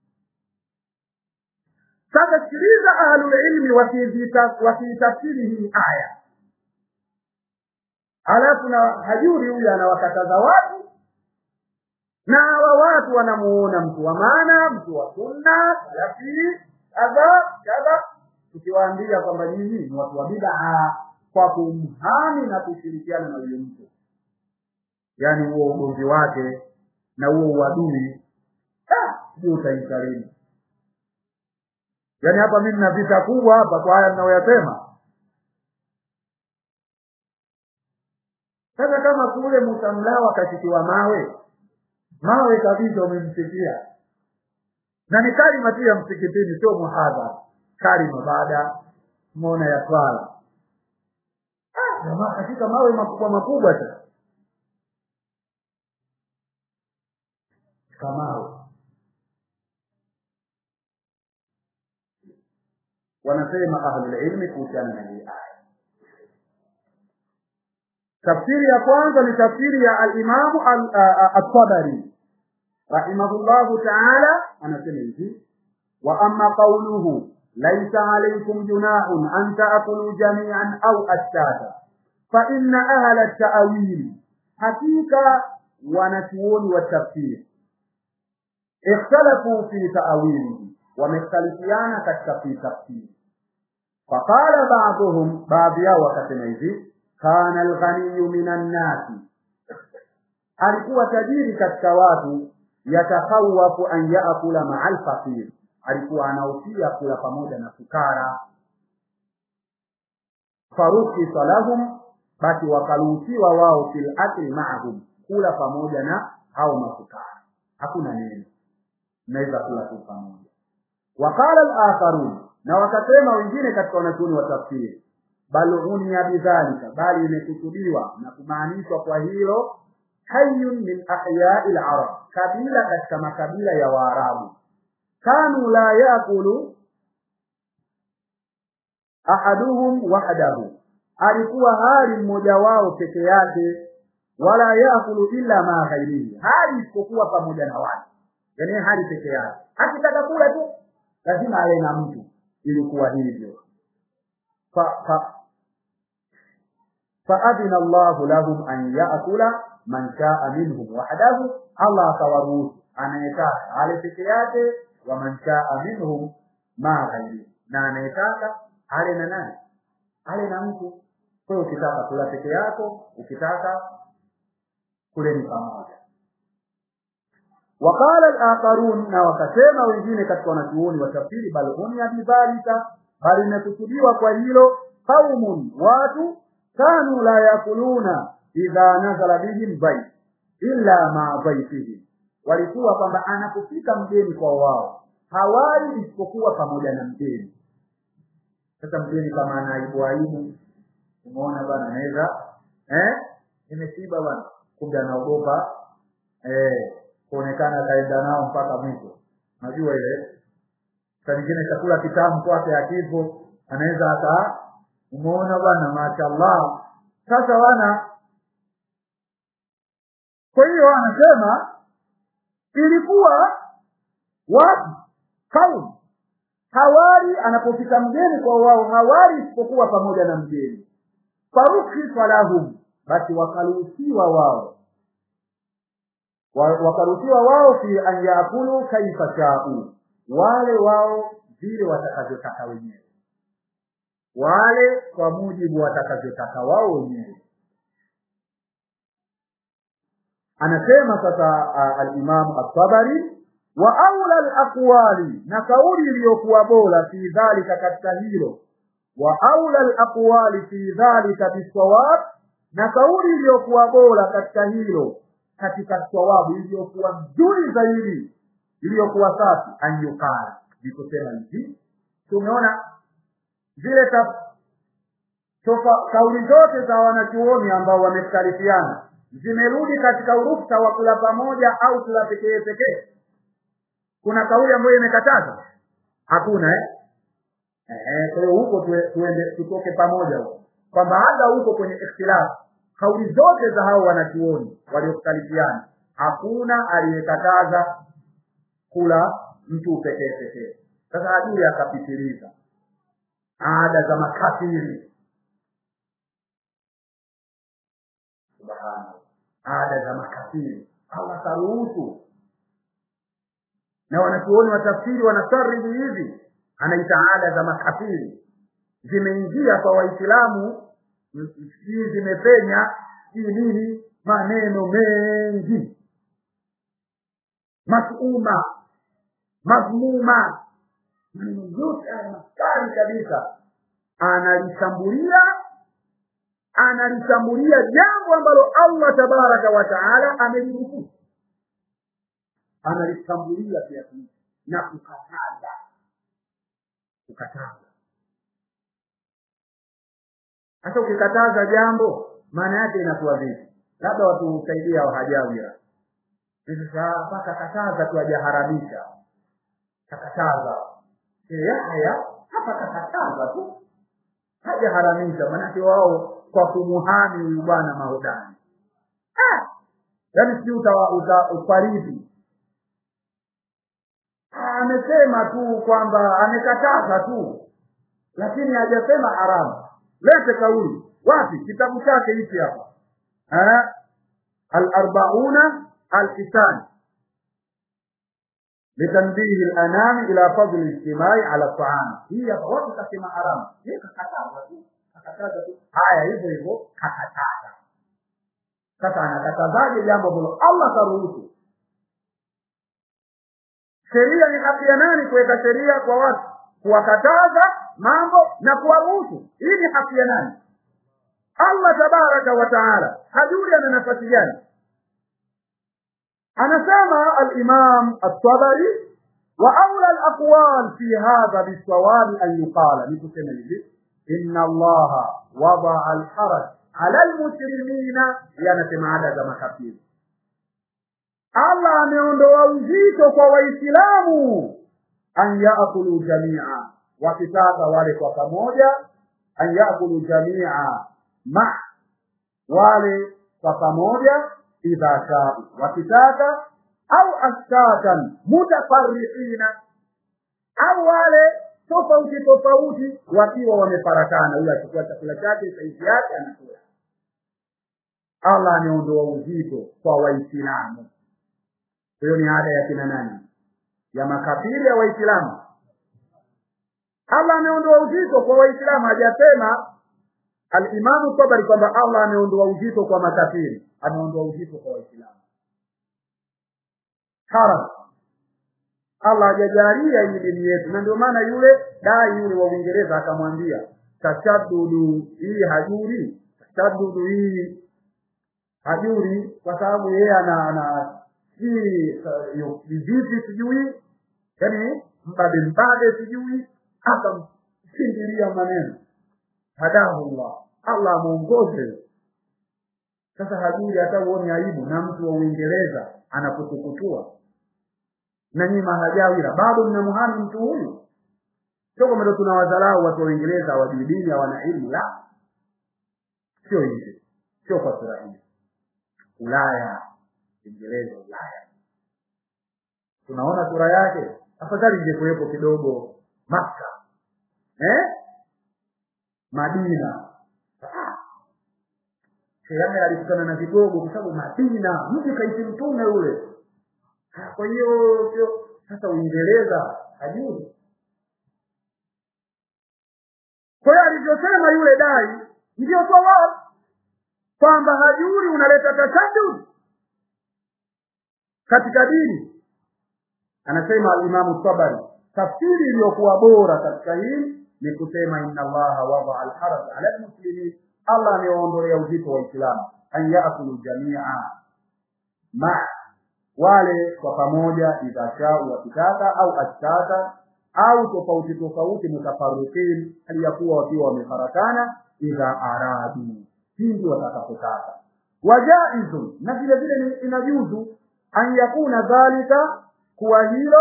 sasa sikiliza ahlulilmi wakiitafsiri hii aya halafu na hajuri huyu anawakataza watu na hawa watu wanamuona mtu wa maana mtu wa sunna salafi kadha kadha tukiwaambia kwamba nyinyi ni watu wa bidaa kwa kumhami na kushirikiana na huyo mtu yaani huo ugomvi wake na huo uadui sijui utaikarimu yaani hapa mimi na vita kubwa hapa kwa haya mnayoyasema sasa kama kule musamlao akashikiwa mawe mawe kabisa umemsikia na ni kalima tu ya msikitini sio muhadhara kalima baada mona ya swala jamaa katika mawe makubwa makubwa tu kamawe wanasema ahlulilmi kuhusiana na hii aya tafsiri ya kwanza ni tafsiri ya alimamu altabari rahimahullahu taala anasema hivi wa amma qauluhu laisa alaikum junahun an taakulu jamian au ashtata fa inna ahla taawili hakika wanachuoni wa tafsiri ikhtalafu fi taawilihi wamekhtalifiana katika fi tafsiri faqala baadhuhum baadhi yao wakasema hivi kana alghaniyu minan nasi alikuwa tajiri katika watu yatakhawafu an yaakula maa alfaqir alikuwa anaufia kula pamoja na fukara farukisa lahum basi wakaruhusiwa wao fil akli maahum kula pamoja na hao mafukara hakuna neno naweza kula tu pamoja waqala al-akharun na wakasema wengine katika wanachuoni wa tafsiri bal unia bidhalika bali imekusudiwa na kumaanishwa kwa hilo hayyun min ahyai al-arab kabila katika makabila ya waarabu kanu la yakulu ahaduhum wahdahu alikuwa hali mmoja wao peke yake wala yakulu illa ma ghairihi hali isipokuwa pamoja na watu yani hali peke yake akitaka kula tu lazima awe na mtu ilikuwa hivyo fa fa faadhina Allahu lahum an yaakula man shaa minhum wahdahu Allah akawaruhusu anayetaka ale peke yake wa man shaa minhum ma ghairi na anayetaka ale na nani ale na mtu kwa hiyo ukitaka kula peke yako ukitaka kuleni pamoja وقال الآخرون na wakasema wengine katika wanachuoni wa tafsiri bal unya bidhalika bali imekusudiwa kwa hilo qaumun watu kanu la yakuluna idha nazala bihim dhaif illa ma dhaifihim walikuwa kwamba anapofika mgeni kwa wao hawali isipokuwa pamoja na mgeni sasa mgeni kama ana aibu aibu umeona bwana anaweza eh nimeshiba bwana kumbe anaogopa eh kuonekana kaenda nao mpaka mwisho najua ile saa nyingine chakula kitamu kwake akipo anaweza aka umeona bwana mashaallah sasa wana kwa hiyo anasema ilikuwa watu kaum hawari anapofika mgeni kwa wao hawari isipokuwa pamoja na mgeni farukhisa lahum basi wakaruhusiwa wao Wa- wakaruhusiwa wao fi an yakulu kaifa shau wale wao vile watakavyotaka wenyewe wale kwa mujibu watakavyotaka wao wenyewe anasema sasa uh, alimamu at-tabari wa aula al-aqwali na kauli iliyokuwa bora fi dhalika katika hilo wa aula al-aqwali fi dhalika bisawab na kauli iliyokuwa bora katika hilo katika sawabu iliyokuwa nzuri zaidi iliyokuwa safi anyukala ni kusema hivi tumeona zile ta- tofa- kauli zote za wanachuoni ambao wamekhtalifiana zimerudi katika uruksa wa kula pamoja au kula pekee pekee kuna kauli ambayo imekataza hakuna eh Eh, kwa hiyo huko tue- tuende tutoke pamoja huko kwamba hata huko kwenye ikhtilafu kauli zote za hao wanachuoni waliokhtalifiana hakuna aliyekataza kula mtu pekee pekee sasa adui akapitiliza ada za makafiri subhanallah ada za makafiri allah karuhusu na wanachuoni wa tafsiri wanasaribu hivi anaita ada za makafiri zimeingia kwa waislamu m- m- sijui zimepenya sijui nini maneno mengi masuma madhmuma maneno yote haya makali kabisa analishambulia analishambulia jambo ambalo allah tabaraka wa taala ameliruhusu analishambulia kiasi hicho na kukataza kukataza sasa ukikataza jambo maana yake inakuwa vipi labda watu husaidia wahajawira sasa mpaka kataza tu hajaharamisha kakataza yahya hapa kakataza tu hajaharamisha maanake wao kwa kumuhami huyu bwana mahodani Ah! yaani si uta, uta, ufaridi amesema tu kwamba amekataza tu lakini hajasema haramu lete kauli wapi kitabu chake hichi hapa Eh? al-arbauna al-kisan litanbihi al-anami ila fadli al-ijtimai ala ta'am hii hapa watu kasema haramu yeye kakataza tu kakataza tu haya hivyo hivyo kakataza sasa anakatazaje jambo ambalo Allah karuhusu sheria ni haki ya nani kuweka sheria kwa watu kuwakataza mambo na kuwaruhusu hii ni haki ya nani allah tabaraka wa taala hajui ana nafasi gani anasema alimam at-tabari wa aula alaqwal fi hadha bisawabi an yuqala ni kusema hivi inna allaha wadaa alharaj ala almuslimina yanasema ada za makafiri allah ameondoa uzito kwa waislamu an yakulu jamia wakitaka wale kwa pamoja an yakulu jamia ma wale kwa pamoja idha shau wakitaka au ashtatan mutafarriqina au wale tofauti tofauti wakiwa wamefarakana huyo achukua chakula chake saizi yake anakula allah ameondoa uzito kwa waislamu hiyo ni ada ya kina nani ya makafiri ya waislamu allah ameondoa uzito kwa waislamu hajasema alimamu tabari kwamba allah ameondoa uzito kwa makafiri ameondoa uzito kwa waislamu haram allah hajajalia hii dini yetu na ndio maana yule dai yule wa uingereza akamwambia tashadudu hii hajuri tashadudu hii hajuri kwa sababu yeye ana ana si vipi sijui yaani mbabe mbabe sijui akamshindilia maneno hadahu llah allah amwongoze sasa hajuri hata uone aibu na mtu wa uingereza anakutukutua na nyinyi mahajawira bado mnamhami mtu huyu sio kwamba ndo tunawadharau watu wa uingereza hawajui dini hawana ilmu la sio hivyo sio kwa sura hii ulaya uingereza ulaya tunaona sura yake afadhali ingekuwepo kidogo makka eh? madina Sheame alikutana na vigogo kwa sababu Madina mji kaishi mtume ule. Kwa hiyo sio sasa Uingereza hajui. Kwa hiyo alivyosema yule dai ndio sawabu kwamba hajuri unaleta tashadud katika dini. Anasema Alimamu Tabari, tafsiri iliyokuwa bora katika hili ni kusema inna Allaha wadaa alharaj ala almuslimin Allah amewaondolea uzito wa Uislamu an yaakulu jamia ma wale kwa pamoja idha shau wakitaka au ashtata au tofauti tofauti mutafarukin aliyakuwa wakiwa wamefarakana idha aradu pindi watakapotaka wajaizu na vile vile inajuzu an yakuna dhalika kuwa hilo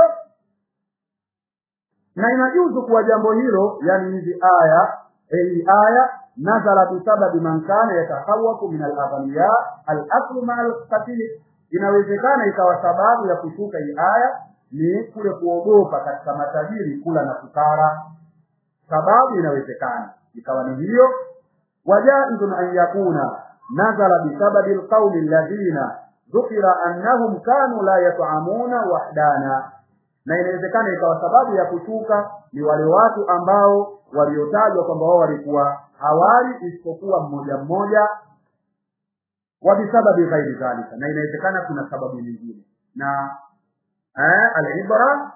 na inajuzu kuwa jambo hilo yani hizi aya hii aya nazala bisababi man kana yatahawaku min alaghniya alaklu maa alqatil inawezekana ikawa sababu ya kushuka hii aya ni kule kuogopa katika matajiri kula na kukara sababu inawezekana ikawa ni hiyo wajaizun an yakuna nazala bisababi alqaumi alladhina dhukira annahum kanu la yat'amuna wahdana na inawezekana ikawa sababu ya kushuka ni wale watu ambao waliotajwa kwamba wao walikuwa hawali isipokuwa mmoja mmoja wa bisababi ghairi dhalika na inawezekana kuna sababu nyingine na eh, alibra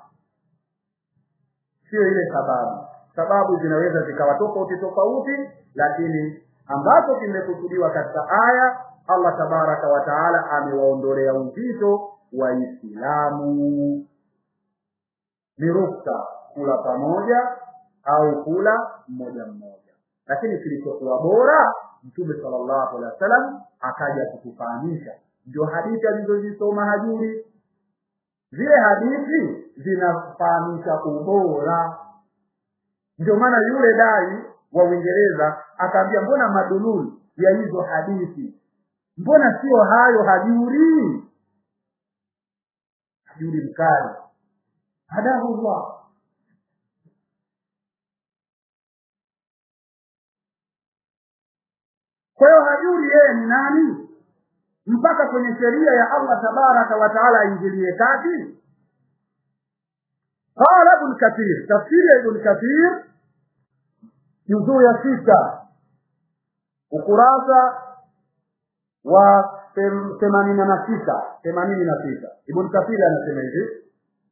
sio ile sababu sababu zinaweza zikawa tofauti tofauti lakini ambacho kimekusudiwa katika aya Allah tabaraka wa taala amewaondolea uzito waislamu ni ruksa kula pamoja au kula mmoja mmoja lakini kilichokuwa bora mtume sallallahu alaihi wasallam akaja kutufahamisha ndio hadithi alizozisoma hajuri zile hadithi zinafahamisha ubora ndio maana yule dai wa uingereza akaambia mbona madululi ya hizo hadithi mbona sio hayo hajuri hajuri mkali hadahullah kwa hiyo hajuri yeye ni nani mpaka kwenye sheria ya allah tabaraka wa taala aingilie kati qala ibn kathir tafsiri ya ibn kathir juzuu ya sita ukurasa wa themanini na sita themanini na sita ibn kathir anasema hivi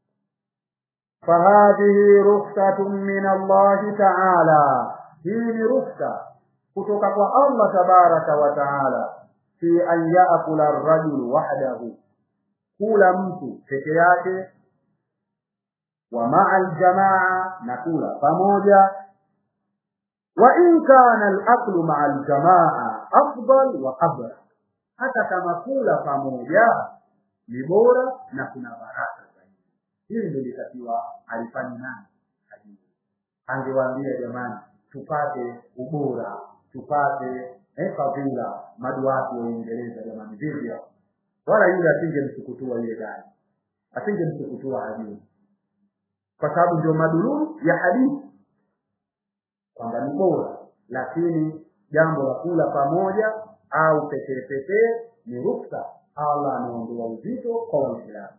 fahadhihi rukhsatun min allahi taala hii ni rukhsa kutoka kwa allah tabaraka wa taala fi an yaakula arrajulu wahdahu kula mtu peke yake wa maa aljamaa na kula pamoja wa in kana alaklu maa aljamaa afdal wa abra hata kama kula pamoja ni bora na kuna baraka zaidi hili ndio litakiwa alifanye nani hajui angewaambia jamani tupate ubora tupate eh, fadhila maduati wa uingereza jamani vivyo wala yule asingemsukutua yule gari asingemsukutua hajui kwa sababu ndio madululu ya hadithi kwamba ni bora lakini jambo la kula pamoja au pekee pekee ni ruksa allah ameondoa uzito kwa waislamu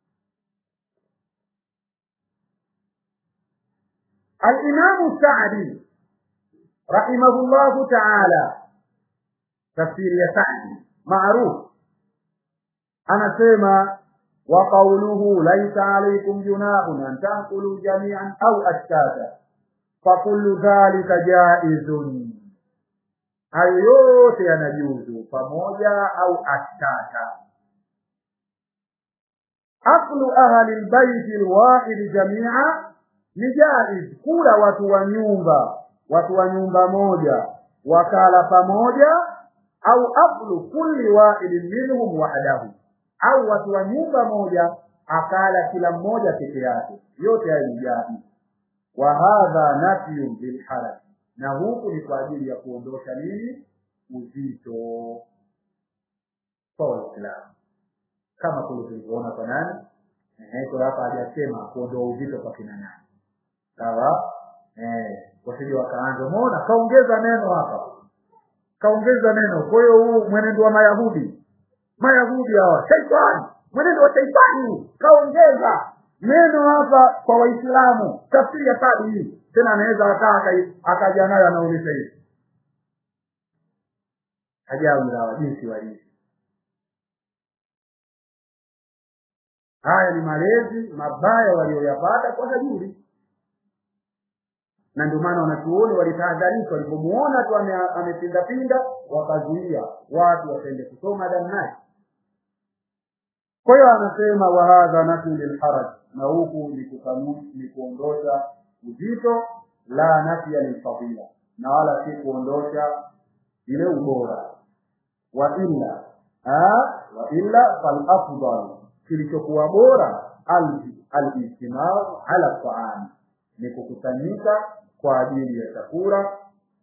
alimamu sadi rahimahullahu taala tafsiri ya sadi maarufu anasema wa qauluhu laisa alaikum junahun an taakulu jamian au ashtata fakullu dhalika jaizun hayo yote yanajuzu pamoja au ashtata aklu ahli lbaiti lwahidi jamia ni jaiz kula watu wa nyumba watu wa nyumba moja wakala pamoja au aklu kulli wahidin minhum wahdahu au watu wa nyumba moja akala kila mmoja peke yake yote hayo ni jaiz wa hadha nafyun lilharaj na huku ni kwa ajili ya kuondosha nini uzito kwa waislamu kama kule tulivyoona kwa nani kwa hapa hajasema kuondoa uzito kwa kina nani sawa eh wasije wakaanza umeona kaongeza neno hapa kaongeza neno kwa hiyo huu mwenendo wa mayahudi mayahudi hawa shaitani mwenendo wa shaitani kaongeza neno hapa kwa waislamu tafsiri ya kadi hii tena anaweza akaa akaja nayo anauliza hivi ajabu la jinsi walivyo haya ni malezi mabaya walioyapata kwa hajuri na ndio maana wanachuoni walitahadharisha walipomuona tu amepindapinda wakazuia watu wasiende kusoma damnai kwa hiyo anasema wahadha nafyu lilharaj na huku ni kuondosha uzito la nafya lilfadila na wala si kuondosha ile ubora wa illa wa illa falafdal kilichokuwa bora alijtimau ala taami ni kukusanyika kwa ajili ya chakula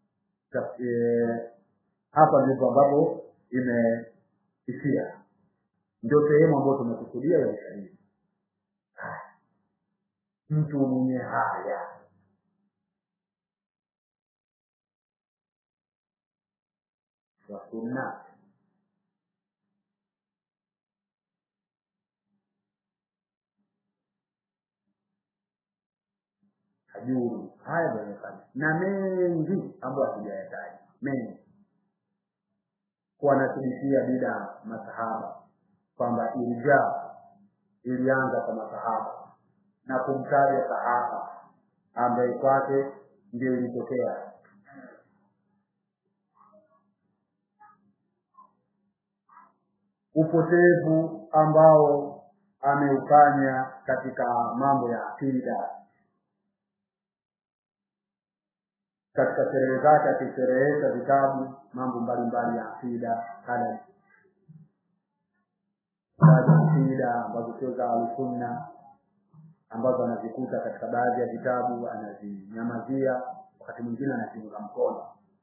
hapa ndipo ambapo imeishia ndio sehemu ambayo tumekusudia ya ushahidi mtu mwenye haya wa sunna hajuru haya ndio yamefanya na mengi ambayo hatujayataja mengi kuwanasibishia bidaa masahaba kwamba irja ilianza kwa masahaba na kumtaja sahaba ambaye kwake ndio ilitokea upotevu ambao ameufanya katika mambo ya akida katika sherehe zake akisherehesha vitabu mambo mbalimbali ya akida kada baadhi akida ambazo sio za ahlusunna ambazo anazikuta katika baadhi ya vitabu anazinyamazia wakati mwingine anaziunga mkono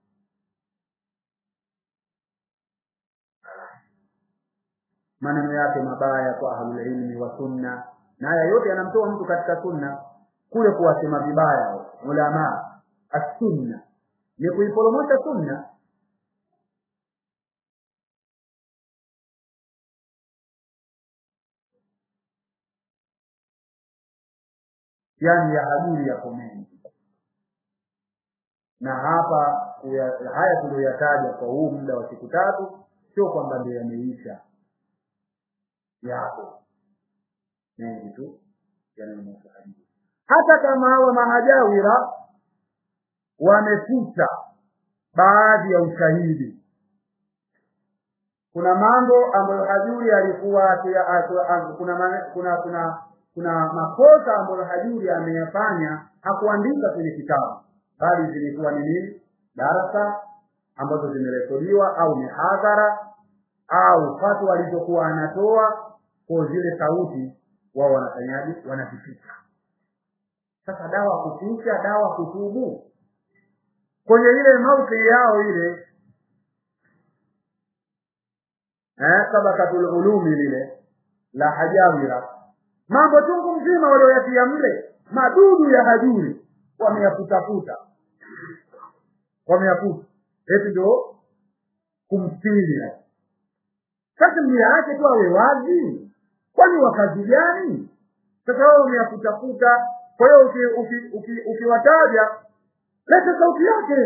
maneno yake mabaya kwa ahlulilmi wa sunna na haya yote yanamtoa mtu katika sunna kule kuwasema vibaya ulamaa assunna ni kuiporomosha sunna yani ya hajuri yako mengi na hapa kuya, haya tuliyoyataja kwa huu muda wa siku tatu sio kwamba ndio yameisha yapo mengi tu yanayomhusu hajuri hata kama hawa mahajawira wamefuta baadhi ya ushahidi kuna mambo ambayo hajuri alikuwa kuna kuna kuna kuna makosa ambayo hajuri ameyafanya hakuandika kwenye kitabu bali zilikuwa ni nini darasa ambazo zimerekodiwa au mihadhara au fatwa alizokuwa anatoa kwa zile sauti wao wanafanyaje wanazificha sasa dawa kuficha dawa kutubu kwenye ile mauti yao ile eh sabakatul ulumi lile la hajawira mambo chungu mzima walioyatia mle madudu ya hajuri wameyafutafuta wameyafuta eti ndio kumstiri sasa miyaache tu awe wazi kwani wakazi gani sasa wao wameyafutafuta kwa hiyo ukiwataja lete sauti yake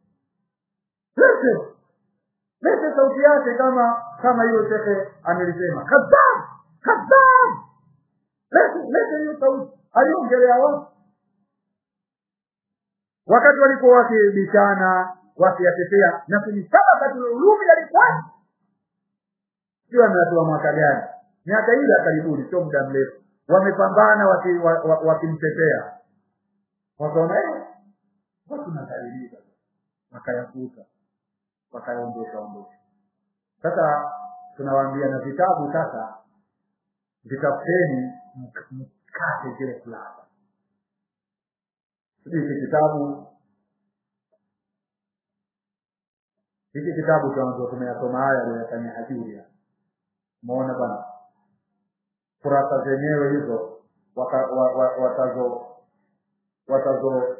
lete lete sauti yake kama kama hiyo shekhe amelisema kadhab kadhab lete lete hiyo sauti aliongelea watu wakati walikuwa wakibishana wakiyatetea na kwenye sabakatul ulumi yalikuwa sio ameatoa mwaka gani miaka ile ya karibuni sio muda mrefu wamepambana wakimtetea waki, wa- wakimtetea. wakaona eh, watu nakaribika wakayakuta wakayaondosha ondosha sasa tunawaambia na vitabu sasa vitafuteni mk- mkate zile fulani sijui hiki kitabu hiki kitabu tuanzo tumeyasoma haya aliyofanya hajuria umeona bana kurasa zenyewe hizo waka- wa- wa- watazo watazo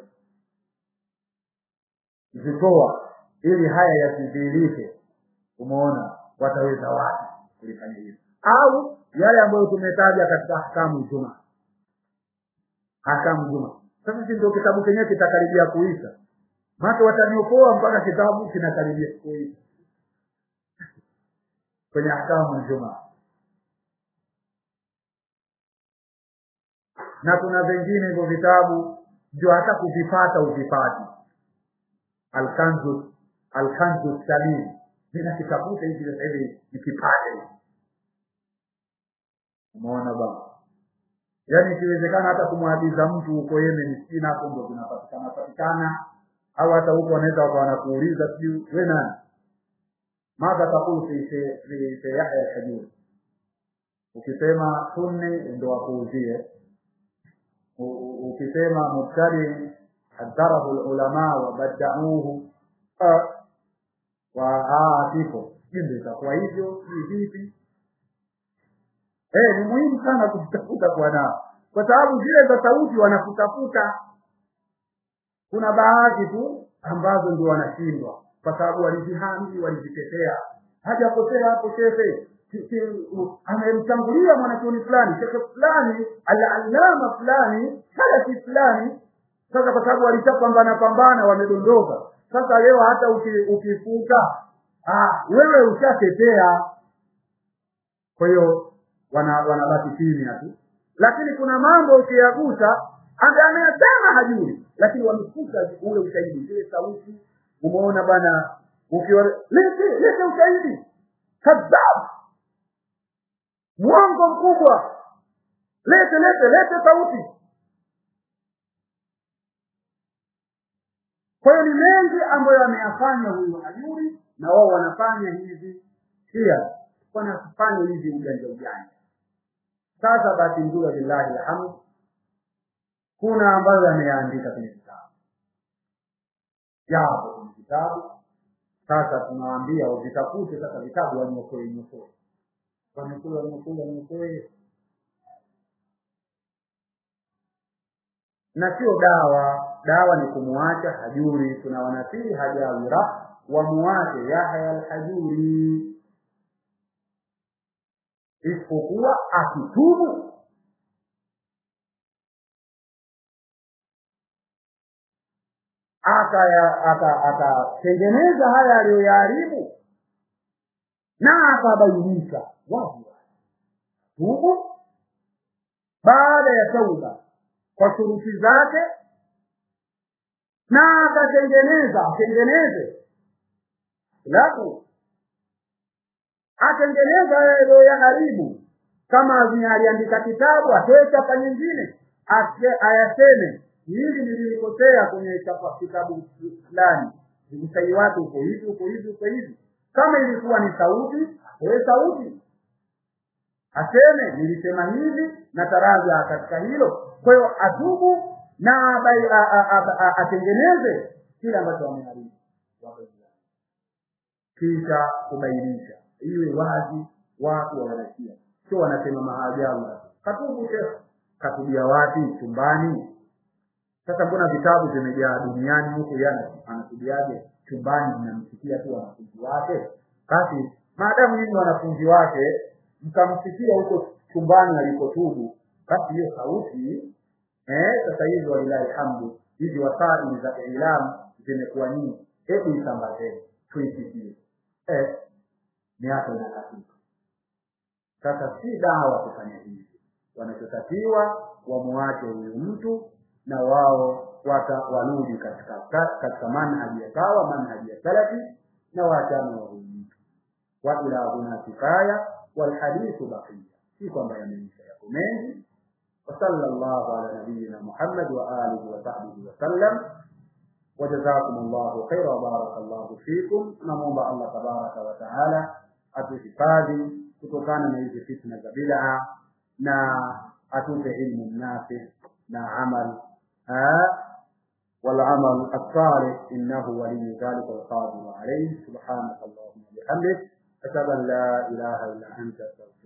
zitoa ili haya yasidhihirike umeona wataweza wapi kulifanya hivyo au yale ambayo tumetaja katika ahkamu juma ahkamu juma sasa si ndio kitabu chenyewe kitakaribia kuisha maana wataniokoa mpaka kitabu kinakaribia kuisha kwenye ahkamu juma na kuna vingine hivyo vitabu ndio hata kuvipata uvipati alkanzu alkanzu salim ninakitafuta hivi sasa hivi nikipate umeona bwana yaani ikiwezekana hata kumwagiza mtu huko Yemen sina hapo ndio vinapatikana patikana au hata huko wanaweza wakawa wanakuuliza sijui we nani madha takulu fi fi- fi fi Yahya al-Hajuri ukisema sunni ndio wakuuzie U- u- ukisema mubtadi hadharahu ulama wabadauhu wa kifo ndio itakuwa hivyo ni vipi eh ni muhimu sana kujitafuta kwa nao kwa sababu zile za sauti wanakutafuta kuna baadhi tu ambazo ndio wanashindwa kwa sababu walizihami walizitetea hajakosea hapo shehe Ki- ki- u- amemtangulia mwanachuoni fulani shekhe fulani al-allama fulani salafi fulani sasa kwa sababu walishapambana pambana wamedondoka sasa leo hata uki- ukifuta ah wewe ushatetea kwa hiyo wana wanabaki kimya tu lakini kuna mambo ukiyagusa ambaye ameyasema hajui lakini wamefuta ule ushahidi zile sauti umeona bana ukiwa lete lete ushahidi kadhab mwongo mkubwa lete lete lete sauti kwa hiyo ni mengi ambayo ameyafanya huyu hajuri na wao wanafanya hivi pia wanafanya hivi ujanja ujanja sasa basi nzuri lillahi alhamd kuna ambayo ameyaandika kwenye kitabu yapo kwenye kitabu sasa tunawaambia wavitafute sasa vitabu wanyokoe nyokoe wanyokoe wanyokoe wanyokoe na sio dawa dawa ni kumuacha hajuri tuna wanasii hajawira wamuache yahya alhajuri isipokuwa akitubu akaya- aka- akatengeneza haya aliyoyaharibu na akabainisha wazi tubu baada ya tauba kwa shuruti zake na akatengeneza atengeneze laku atengeneza haya aliyoyaharibu kama aliandika kitabu atoe chapa nyingine ase- ayaseme hili nililikosea kwenye chapa kitabu fulani usahihi wake uko hivi uko hivi uko hivi kama ilikuwa ni sauti atoe sauti aseme nilisema hivi na taraja katika hilo kwa hiyo atubu na abai- a- a- a- a- atengeneze kile ambacho ameharibu kisha kubainisha iwe wazi watu wanasikia sio wanasema maajabu katubu shekh katubia wapi chumbani sasa mbona vitabu vimejaa duniani huku yana anatubiaje chumbani mnamsikia tu wanafunzi wake basi maadamu nyinyi wanafunzi wake mkamsikia huko chumbani alipotubu basi hiyo sauti eh sasa hivi walilahi hamdu hizi wasaili za ilamu zimekuwa nyingi hebu isambazeni tuisikie eh miaka inakatika sasa si dawa kufanya hivi wanachotakiwa wamuache huyu mtu na wao wata warudi katika katika manhaji ya sawa manhaji ya salafi na waachane wahudika wa ila huna kifaya walhadithu baqiya si kwamba yameisha yako mengi وصلى الله على نبينا محمد وآله وصحبه وسلم وجزاكم الله خيرا وبارك الله فيكم نموomba Allah tabaraka wa taala atuhifadhi kutokana na hizi fitna za bid'a na atupe ilmu nafi na amal والعمل الصالح إنه ولي ذلك والقادر عليه سبحانك اللهم وبحمدك أشهد أن لا إله إلا أنت أستغفرك